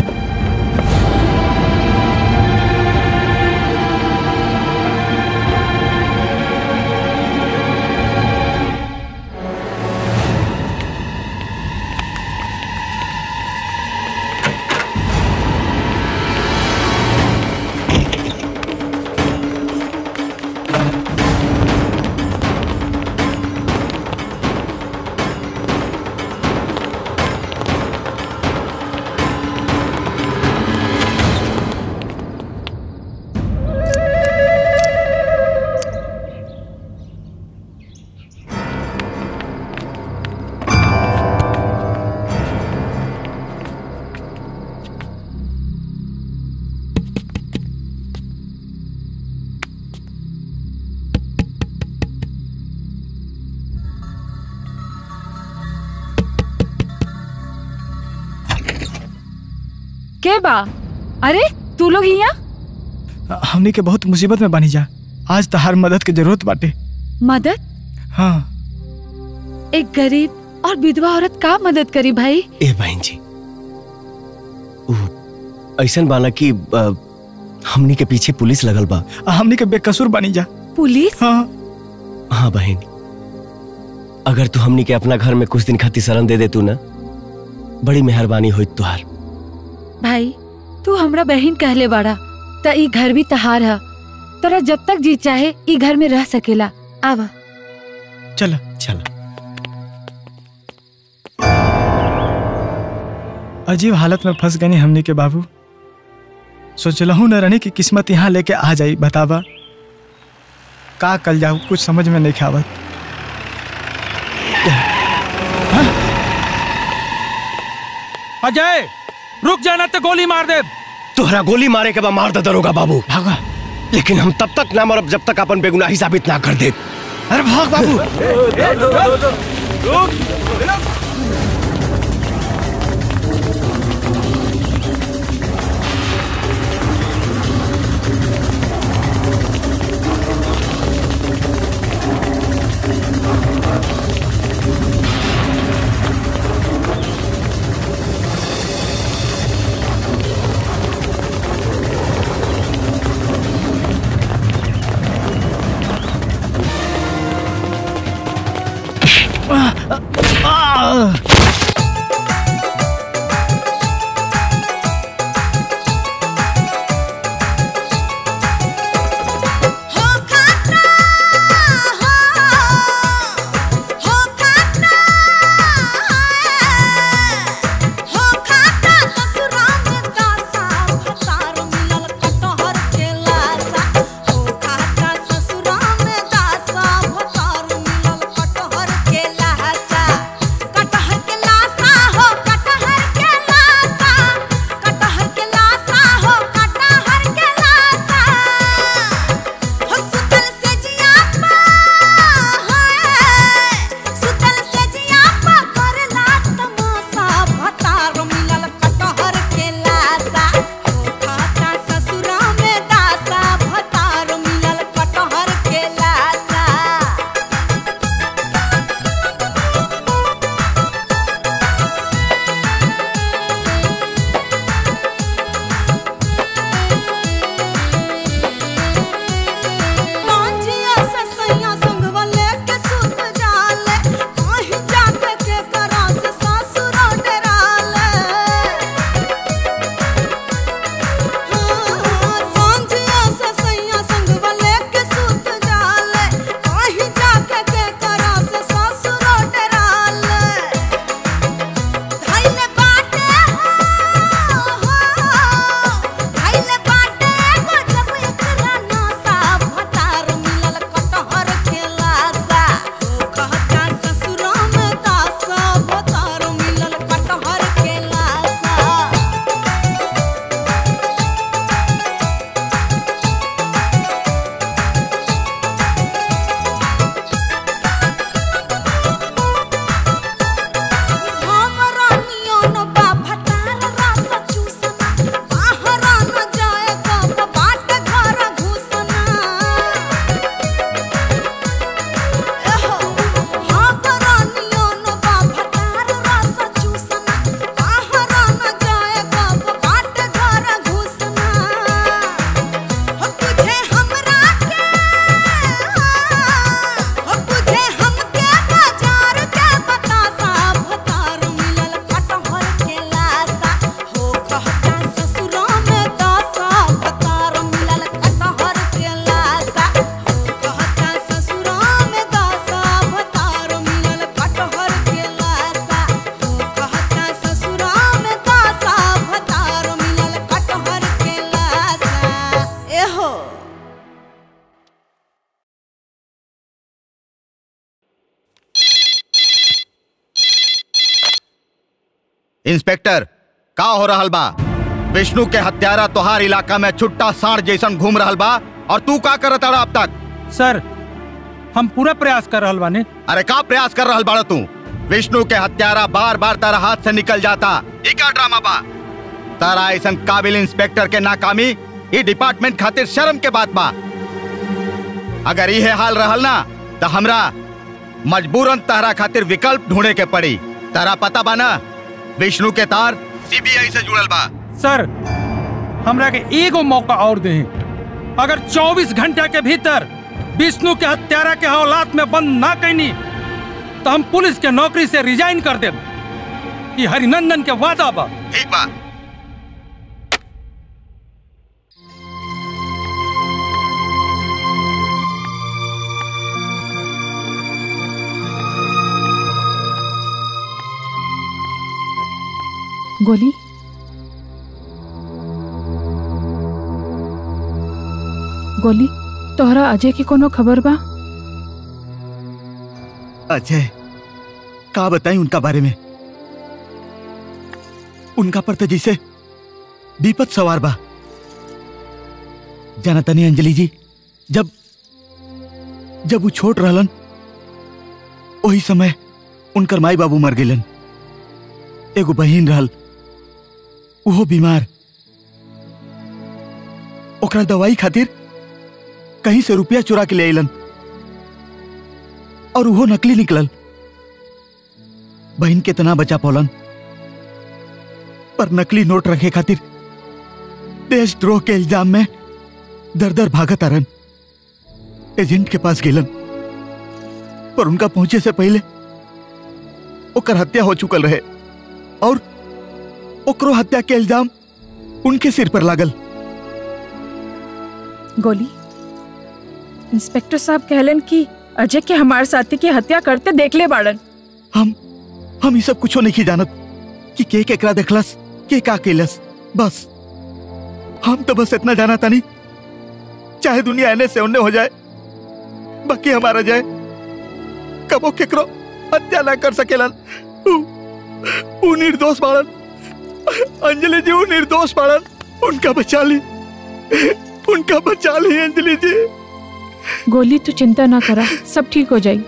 के बा अरे तू लोग यहाँ हमने के बहुत मुसीबत में बनी जा आज तो हर मदद की जरूरत बाटे मदद हाँ एक गरीब और विधवा औरत का मदद करी भाई ए बहन जी ऐसा बाना कि अ, हमनी के पीछे पुलिस लगल बा हमने के बेकसूर बनी जा पुलिस हाँ हाँ बहन अगर तू हमनी के अपना घर में कुछ दिन खातिर शरण दे दे तू ना बड़ी मेहरबानी होई तुहार भाई तू हमरा बहन कहले बाड़ा त ई घर भी तहार है तोरा जब तक जी चाहे ई घर में रह सकेला आवा चल चल अजीब हालत में फंस गए हमने के बाबू सोचलहू न रहने की किस्मत यहाँ लेके आ जाई बतावा का कल जाऊ कुछ समझ में नहीं खावत अजय रुक जाना तो गोली मार दे तोहरा गोली मारे के बाद मार दे दरोगा बाबू भागा लेकिन हम तब तक ना मरब जब तक अपन बेगुनाही साबित ना कर दे अरे भाग बाबू इंस्पेक्टर का हो रहल बा विष्णु के हत्यारा तोहार इलाका में छुट्टा साढ़ जैसन घूम रहल बा और तू का करत अड़ा अब तक सर हम पूरा प्रयास कर रहल बानी अरे का प्रयास कर रहल बाड़ा तू विष्णु के हत्यारा बार बार तारा हाथ से निकल जाता ई का ड्रामा बा तारा ऐसन काबिल इंस्पेक्टर के नाकामी ई डिपार्टमेंट खातिर शर्म के बात बा अगर ये हाल रहल ना तो हमरा मजबूरन तारा खातिर विकल्प ढूंढे के पड़ी तारा पता बा ना विष्णु के तार सीबीआई से जुड़ल बा सर हमरा के एगो मौका और दे अगर 24 घंटा के भीतर विष्णु के हत्यारा के औलाद में बंद ना कैनी तो हम पुलिस के नौकरी से रिजाइन कर देब ई हरिनंदन के वादा बा ठीक बा गोली गोली तोहरा अजय की कोनो खबर बा अजय का बताई उनका बारे में उनका पर तो जैसे विपत सवार बा जाना तनी अंजलि जी जब जब वो छोट रहलन वही समय उनकर माई बाबू मर गेलन एगो बहिन रहल वो बीमार ओकरा दवाई खातिर कहीं से रुपया चुरा के ले अलन और वो नकली निकलल बहन के तना बचा पौलन पर नकली नोट रखे खातिर देशद्रोह के इल्जाम में दर दर भागत आरन एजेंट के पास गेलन पर उनका पहुंचे से पहले ओकर हत्या हो चुकल रहे और ओकरो हत्या के इल्जाम उनके सिर पर लागल गोली इंस्पेक्टर साहब कहलन कि अजय के हमारे साथी की हत्या करते देख ले बाड़न हम हम ये सब कुछो नहीं जानत कि के केकरा देखलस के का केलस बस हम तो बस इतना जाना तानी चाहे दुनिया एने से ओने हो जाए बाकी हमारा जाए कबो केकरो हत्या ना कर सकेलन उ- उ निर्दोष बाड़न अंजलि जी उ निर्दोष बाड़न उनका बचा ली उनका बचा ली अंजलि जी गोली तू चिंता ना करा सब ठीक हो जाई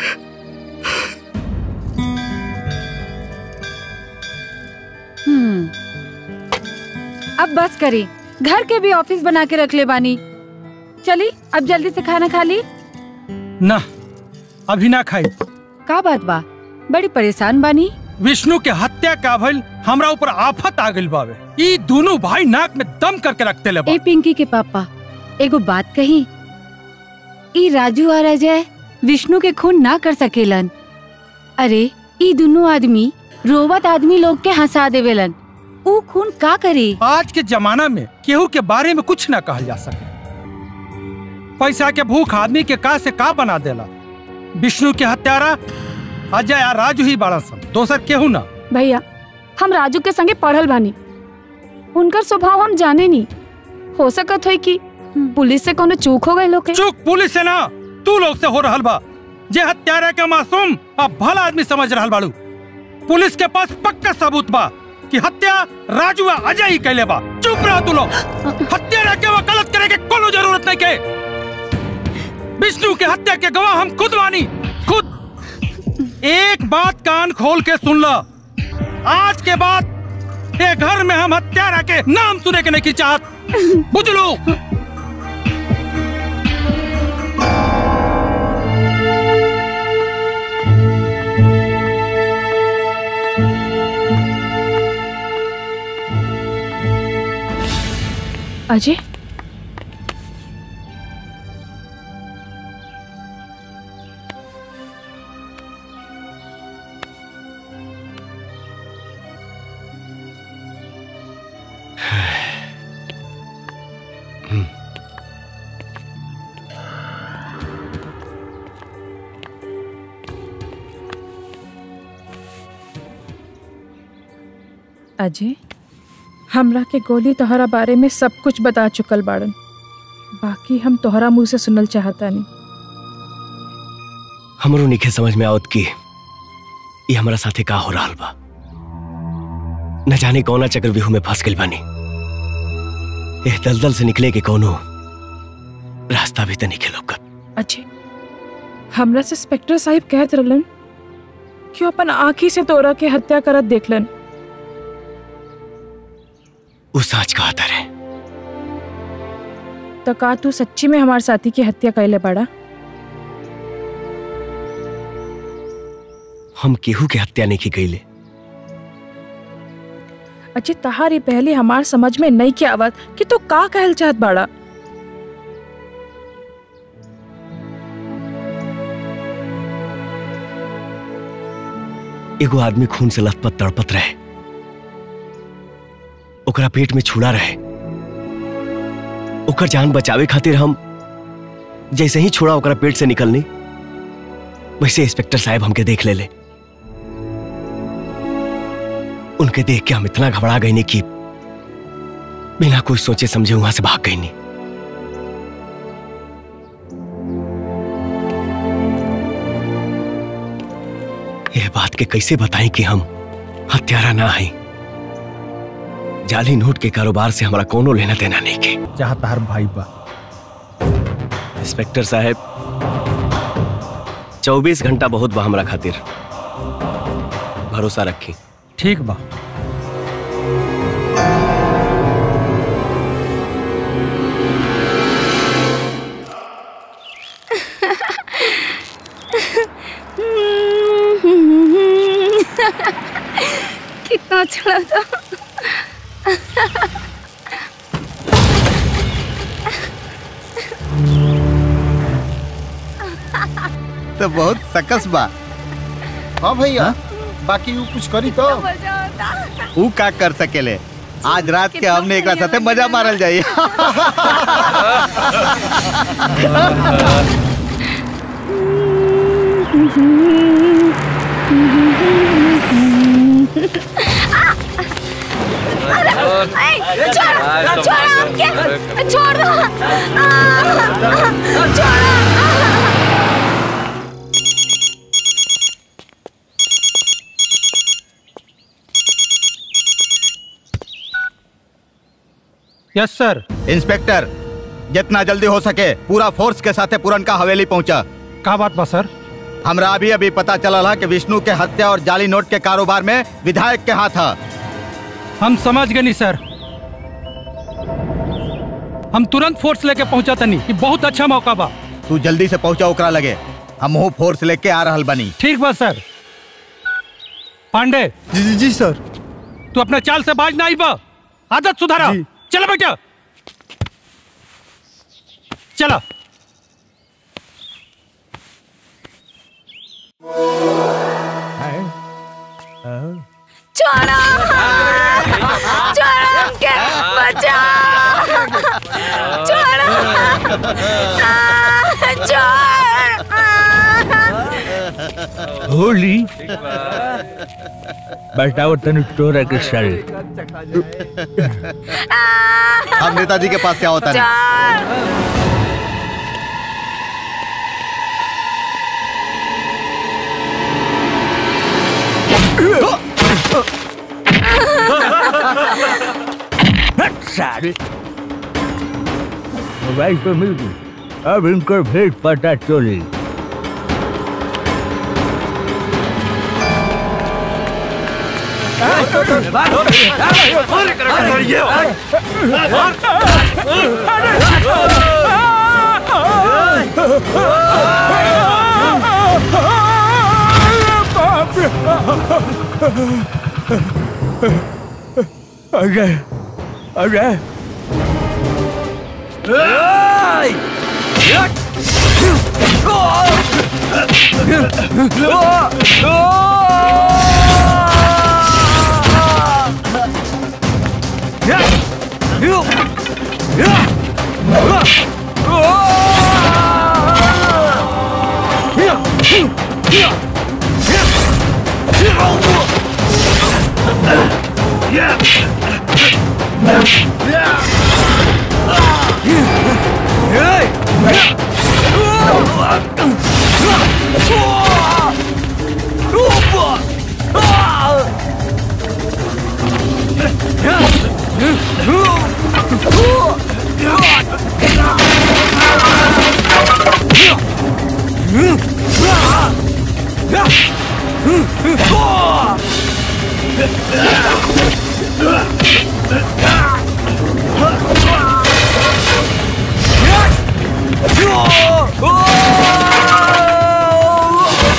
हम्म अब बस करी घर के भी ऑफिस बना के रख ले बानी चली अब जल्दी से खाना खा ली ना अभी ना खाई का बात बा बड़ी परेशान बानी विष्णु के हत्या का भइल हमरा ऊपर आफत आ गइल बावे ई दोनों भाई नाक में दम करके रखते ले बा ए पिंकी के पापा एगो बात कही ई राजू और अजय विष्णु के खून ना कर सकेलन अरे ई दोनों आदमी रोवत आदमी लोग के हंसा देवेलन ऊ खून का करे आज के जमाना में केहू के बारे में कुछ ना कहल जा सके पैसा के भूख आदमी के का से का बना देला विष्णु के हत्यारा अजय आ राजू ही बड़ा सन दोसर केहू ना भैया हम राजू के संगे पढ़ल बानी उनकर स्वभाव हम जाने नहीं हो सकत है कि पुलिस से कोनो चूक हो गई लोग के चूक पुलिस से ना तू लोग से हो रहल बा जे हत्यारा के मासूम अब भला आदमी समझ रहल बाड़ू पुलिस के पास पक्का सबूत बा कि हत्या राजू आ अजय ही कैले बा चुप रहो तू लोग हत्यारा के वकालत करे के कोनो जरूरत नहीं के विष्णु के हत्या के गवाह हम खुद मानी खुद एक बात कान खोल के सुन लो आज के बाद ये घर में हम हत्यारा के नाम सुने के नहीं की चाहत बुझ लो अजय अजय हमरा के गोली तोहरा बारे में सब कुछ बता चुकल बाड़न बाकी हम तोहरा मुंह से सुनल चाहता नहीं हमरो निखे समझ में आवत की ये हमरा साथे का हो रहल बा न जाने कौना चक्रव्यूह में फंस गइल बानी एह दलदल से निकले के कोनो रास्ता भी तो नहीं लौकत अजय हमरा से इंस्पेक्टर साहब कहत रहलन कि वो अपन आँखी से तोरा के हत्या करत देखलन उ सच कहा रे तो का तू सच्ची में हमारे साथी की हत्या कैले बड़ा हम केहू के हत्या नहीं की गईले अजय तहारी पहले हमार समझ में नहीं के आवत कि तू का कहल चाहत बाड़ा एगो आदमी खून से लथपथ तड़पत रहे ओकरा पेट में छुड़ा रहे ओकर जान बचावे खातिर हम जैसे ही छोड़ा ओकरा पेट से निकलनी वैसे इंस्पेक्टर साहब हमके देख ले ले उनके देख के हम इतना घबरा गए नहीं कि बिना कुछ सोचे समझे वहां से भाग गई नहीं ये बात के कैसे बताएं कि हम हत्यारा ना है जाली नोट के कारोबार से हमारा कोनो लेना देना नहीं के जहाँ तार भाई बा इंस्पेक्टर साहब 24 घंटा बहुत बा हमरा खातिर भरोसा रखी ठीक बा कितना अच्छा था तो बहुत सकस बा हाँ भैया बाकी वो कुछ करी तो ऊ का कर सकेले आज रात के हमने एक साथे मजा मारल जाई छोड़ छोड़ हमके छोड़ दो छोड़ यस सर इंस्पेक्टर जितना जल्दी हो सके पूरा फोर्स के साथे पुरनका हवेली पहुंचा का बात बा सर हमरा अभी अभी पता चला है कि विष्णु के हत्या और जाली नोट के कारोबार में विधायक के हाथ है हम समझ गए नहीं सर हम तुरंत फोर्स लेके पहुंचा तनी ये बहुत अच्छा मौका बा तू जल्दी से पहुंचा ओकरा लगे हम वो फोर्स लेके आ रहल बनी ठीक बा सर पांडे जी जी, जी सर तू अपने चाल से बाज ना आई बा आदत सुधारा चला बेटा चला छोड़ो छोड़ो हमके बचाओ छोड़ो छोड़ होली बताओ तनु तोरा के सारे हम नेताजी के पास क्या होता है सारे मोबाइल पे मिल गई अब इनकर भेद पता चली अजय अजय Oh!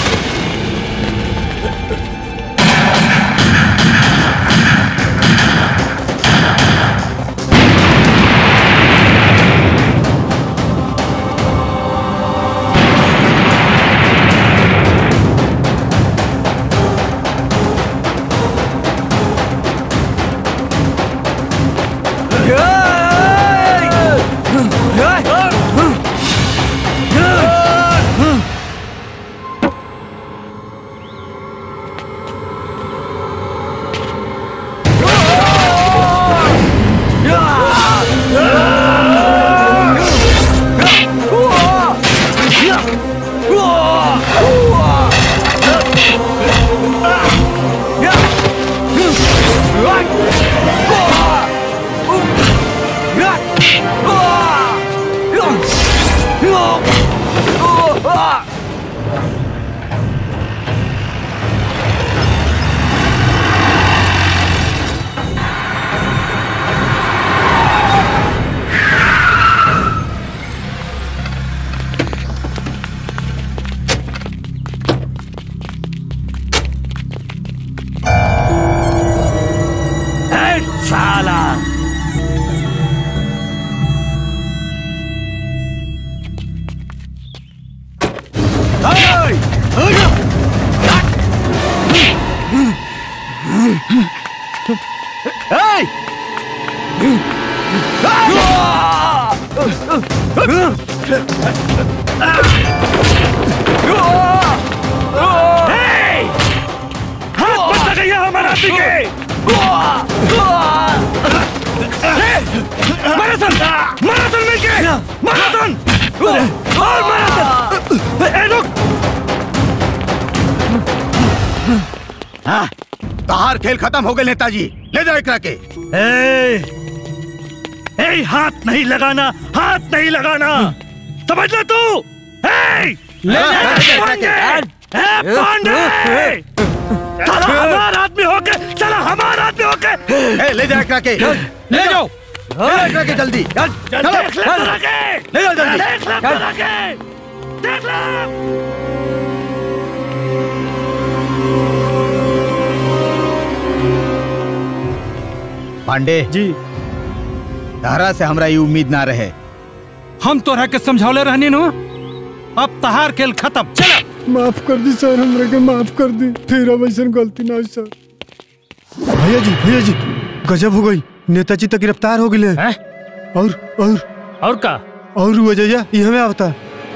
साला हाथ मत लगाइए हमारे आदमी के मैराथन मैराथन मिलके मैराथन और मैराथन ए रुक हाँ, तहार खेल खत्म हो गए नेताजी ले जाओ एकरा के ए ए हाथ नहीं लगाना हाथ नहीं लगाना समझ ले तू ए ले जा, ले जा, पांडे ले ए पांडे चला हमारा आदमी होके चला हमारा आदमी होके ए, ले जा एकरा के ले जाओ ले जाओ एकरा के जल्दी चल, चल, चलो, देख ले चल। तोरा के। ले जाओ जल्दी देख ले चल। तोरा के। देख ले पांडे जी तारा से हमरा ये उम्मीद ना रहे हम तोरा के समझौले रहनी नु अब तहार खेल खत्म चला माफ कर दी सर हमरा के माफ कर दी फिर अब ऐसा गलती ना हो सर भैया जी भैया जी गजब हो गई नेताजी तक गिरफ्तार हो गए और और और का और वो जया ये हमें आवता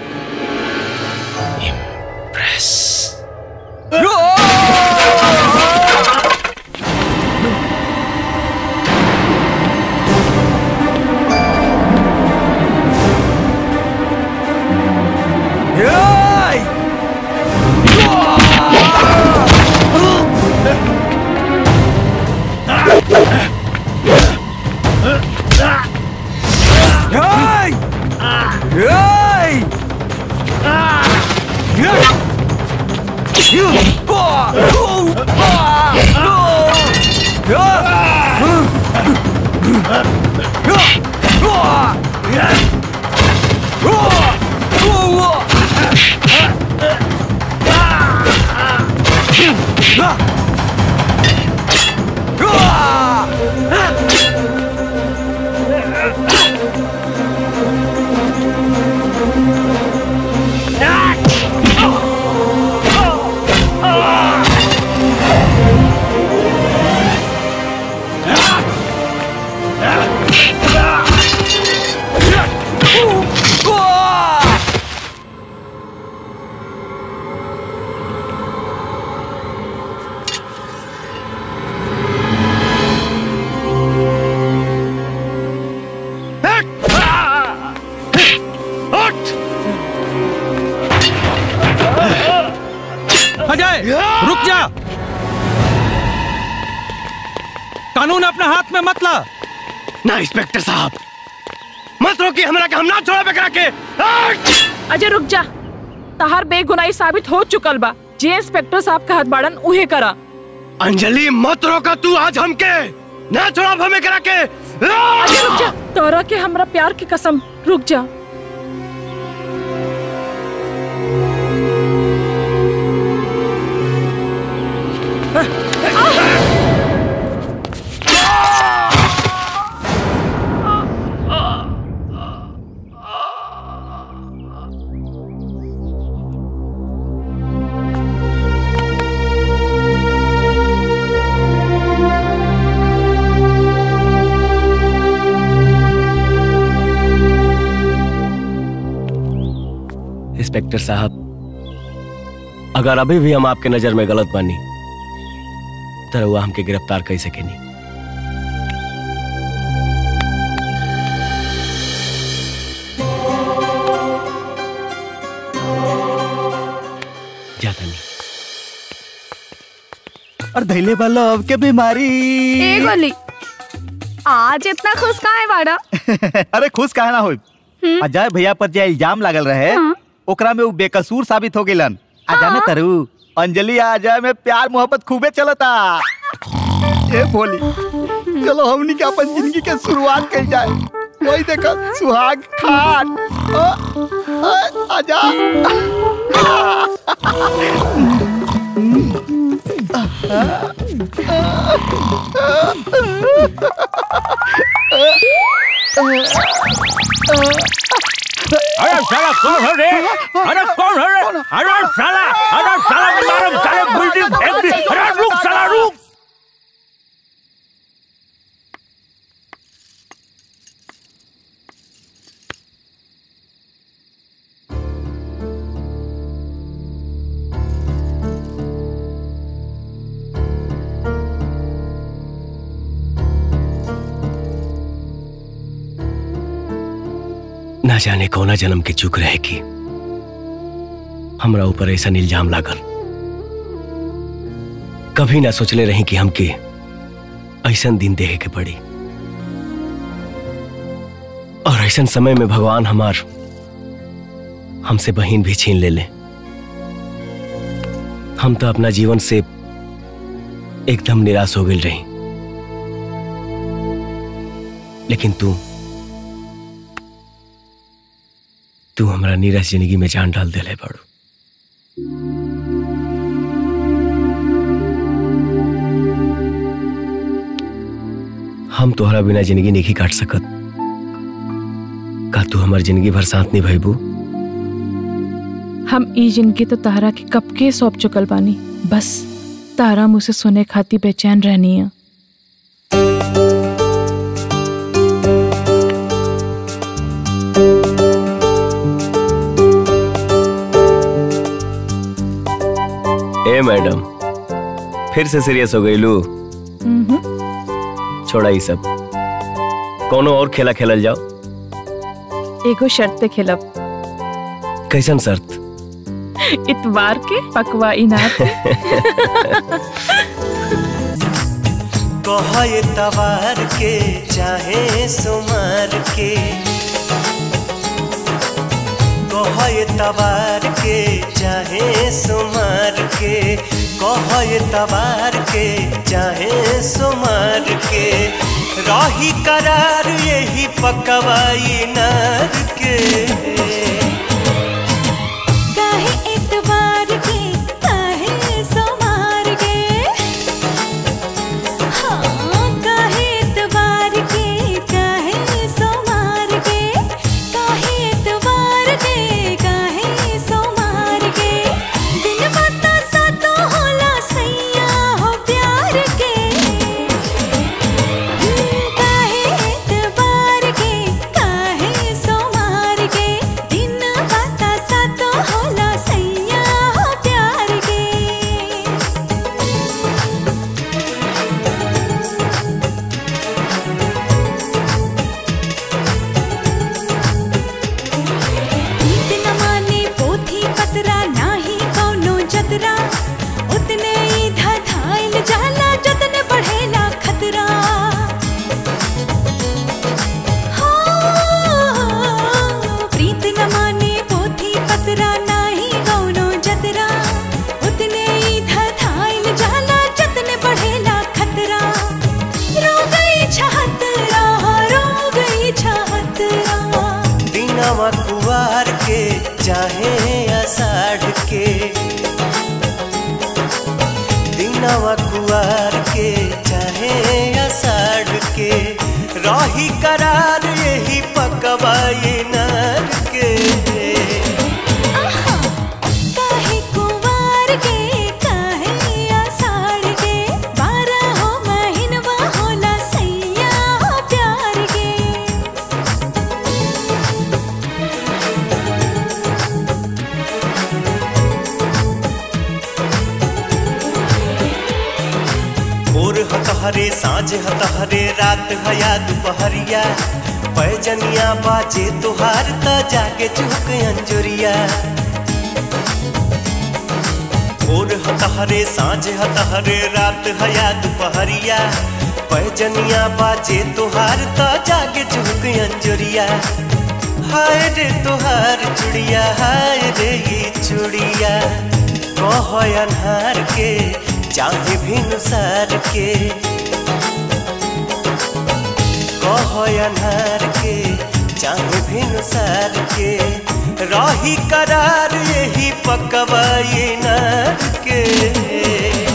अजय रुक जा कानून अपने हाथ में मत ला ना इंस्पेक्टर साहब मत रोकी हमरा के हम ना छोड़ा बेकरा के अजय रुक जा तहार बेगुनाही साबित हो चुकल बा जे इंस्पेक्टर साहब कहत बाड़न उहे करा अंजलि मत रोका तू आज हमके ना छोड़ा हमें करा के अजय रुक जा तोरा के हमरा प्यार की कसम रुक जा इंस्पेक्टर साहब अगर अभी भी हम आपके नजर में गलत बानी तो रउआ हमके गिरफ्तार कर सकेनी जाता नहीं और धैले वाला अब के बीमारी ए गोली आज इतना खुश कहाँ है बाड़ा अरे खुश काहे ना होई अजय भैया पर जे इल्जाम लागल रहे ओकरा में वो बेकसूर साबित हो गेलन आ जाने तरु अंजलि आ अजय में प्यार मोहब्बत खूबे चलता ए भोली चलो हमनी के अपन जिंदगी के शुरुआत कर जाए वही देखो सुहाग खान अ, अ, आजा अरे साला कौन है रे अरे कौन है रे अरे साला अरे साला मारो साले बिल्डिंग फेंक दी अरे रुक साला रुक ना जाने कौना जन्म के चूक रहे की हमरा ऊपर ऐसा इल्जाम लागल कभी ना सोचले रही कि हमके ऐसा दिन देखे के पड़ी और ऐसा समय में भगवान हमार हमसे बहन भी छीन ले ले हम तो अपना जीवन से एकदम निराश हो गई रही लेकिन तू तू हमारा नीरस जिंदगी में जान डाल दिले बड़ू हम तोहरा बिना जिंदगी नहीं काट सकत का तू हमार जिंदगी भर साथ नहीं भईबू हम ई जिंदगी तो तारा के कब के सौंप चुकल बानी बस तारा मुझसे सुने खाती बेचैन रहनी है ए मैडम फिर से सीरियस हो गई लू छोड़ा ये सब कोनो और खेला खेलल जाओ एगो शर्त पे खेलब कैसन शर्त इतवार के पकवा इनार के कहे तवार के चाहे सुमार के कहे तवार के चाहे सुमार के कहे तवार के चाहे सुमार के रही करार यही पकवाई नार के काहे इतवार के काहे सोमार के हाँ काहे इतवार के काहे सोमार के काहे इतवार के काहे सोमार के दिन बता सा तो होला सैया हो प्यार के काहे इतवार के काहे सोमार के दिन बता सा तो होला सैया हो प्यार के नीत न माने पोथी पतरा नाही कौनो जतरा उतने ही धधाइल जाला जतने बढ़ेला खतरा हाँ, प्रीत न माने पोथी पतरा नाही कौनो जतरा उतने ही धधाइल जाला जतने बढ़ेला खतरा रो गई छहतरा रो गई छहतरा दिनवा कुवार के चाहे आषाढ़ के दिनवा कुवार के चाहे आषाढ़ के रही करार यही पकवाई नार के काहे कुंवार के काहे आषाढ़ के बारह हो महीनवा होला सैया हो प्यार के भोर हतहरे साँझ हतहरे रात हया दुपहरिया पैजनिया बाजे तुहार त जागे चुक अंजुरिया भोर हतहरे साँझ हतहरे रात हया दुपहरिया पैजनिया बाजे तुहार त जागे चुक अंजुरिया हाय रे तुहार चुड़िया हाय रे ये चुड़िया कह अनहार के चाहे भिनुसार के कह अनहार के चाहे भिनुसार के रही करार यही पकवाई नार के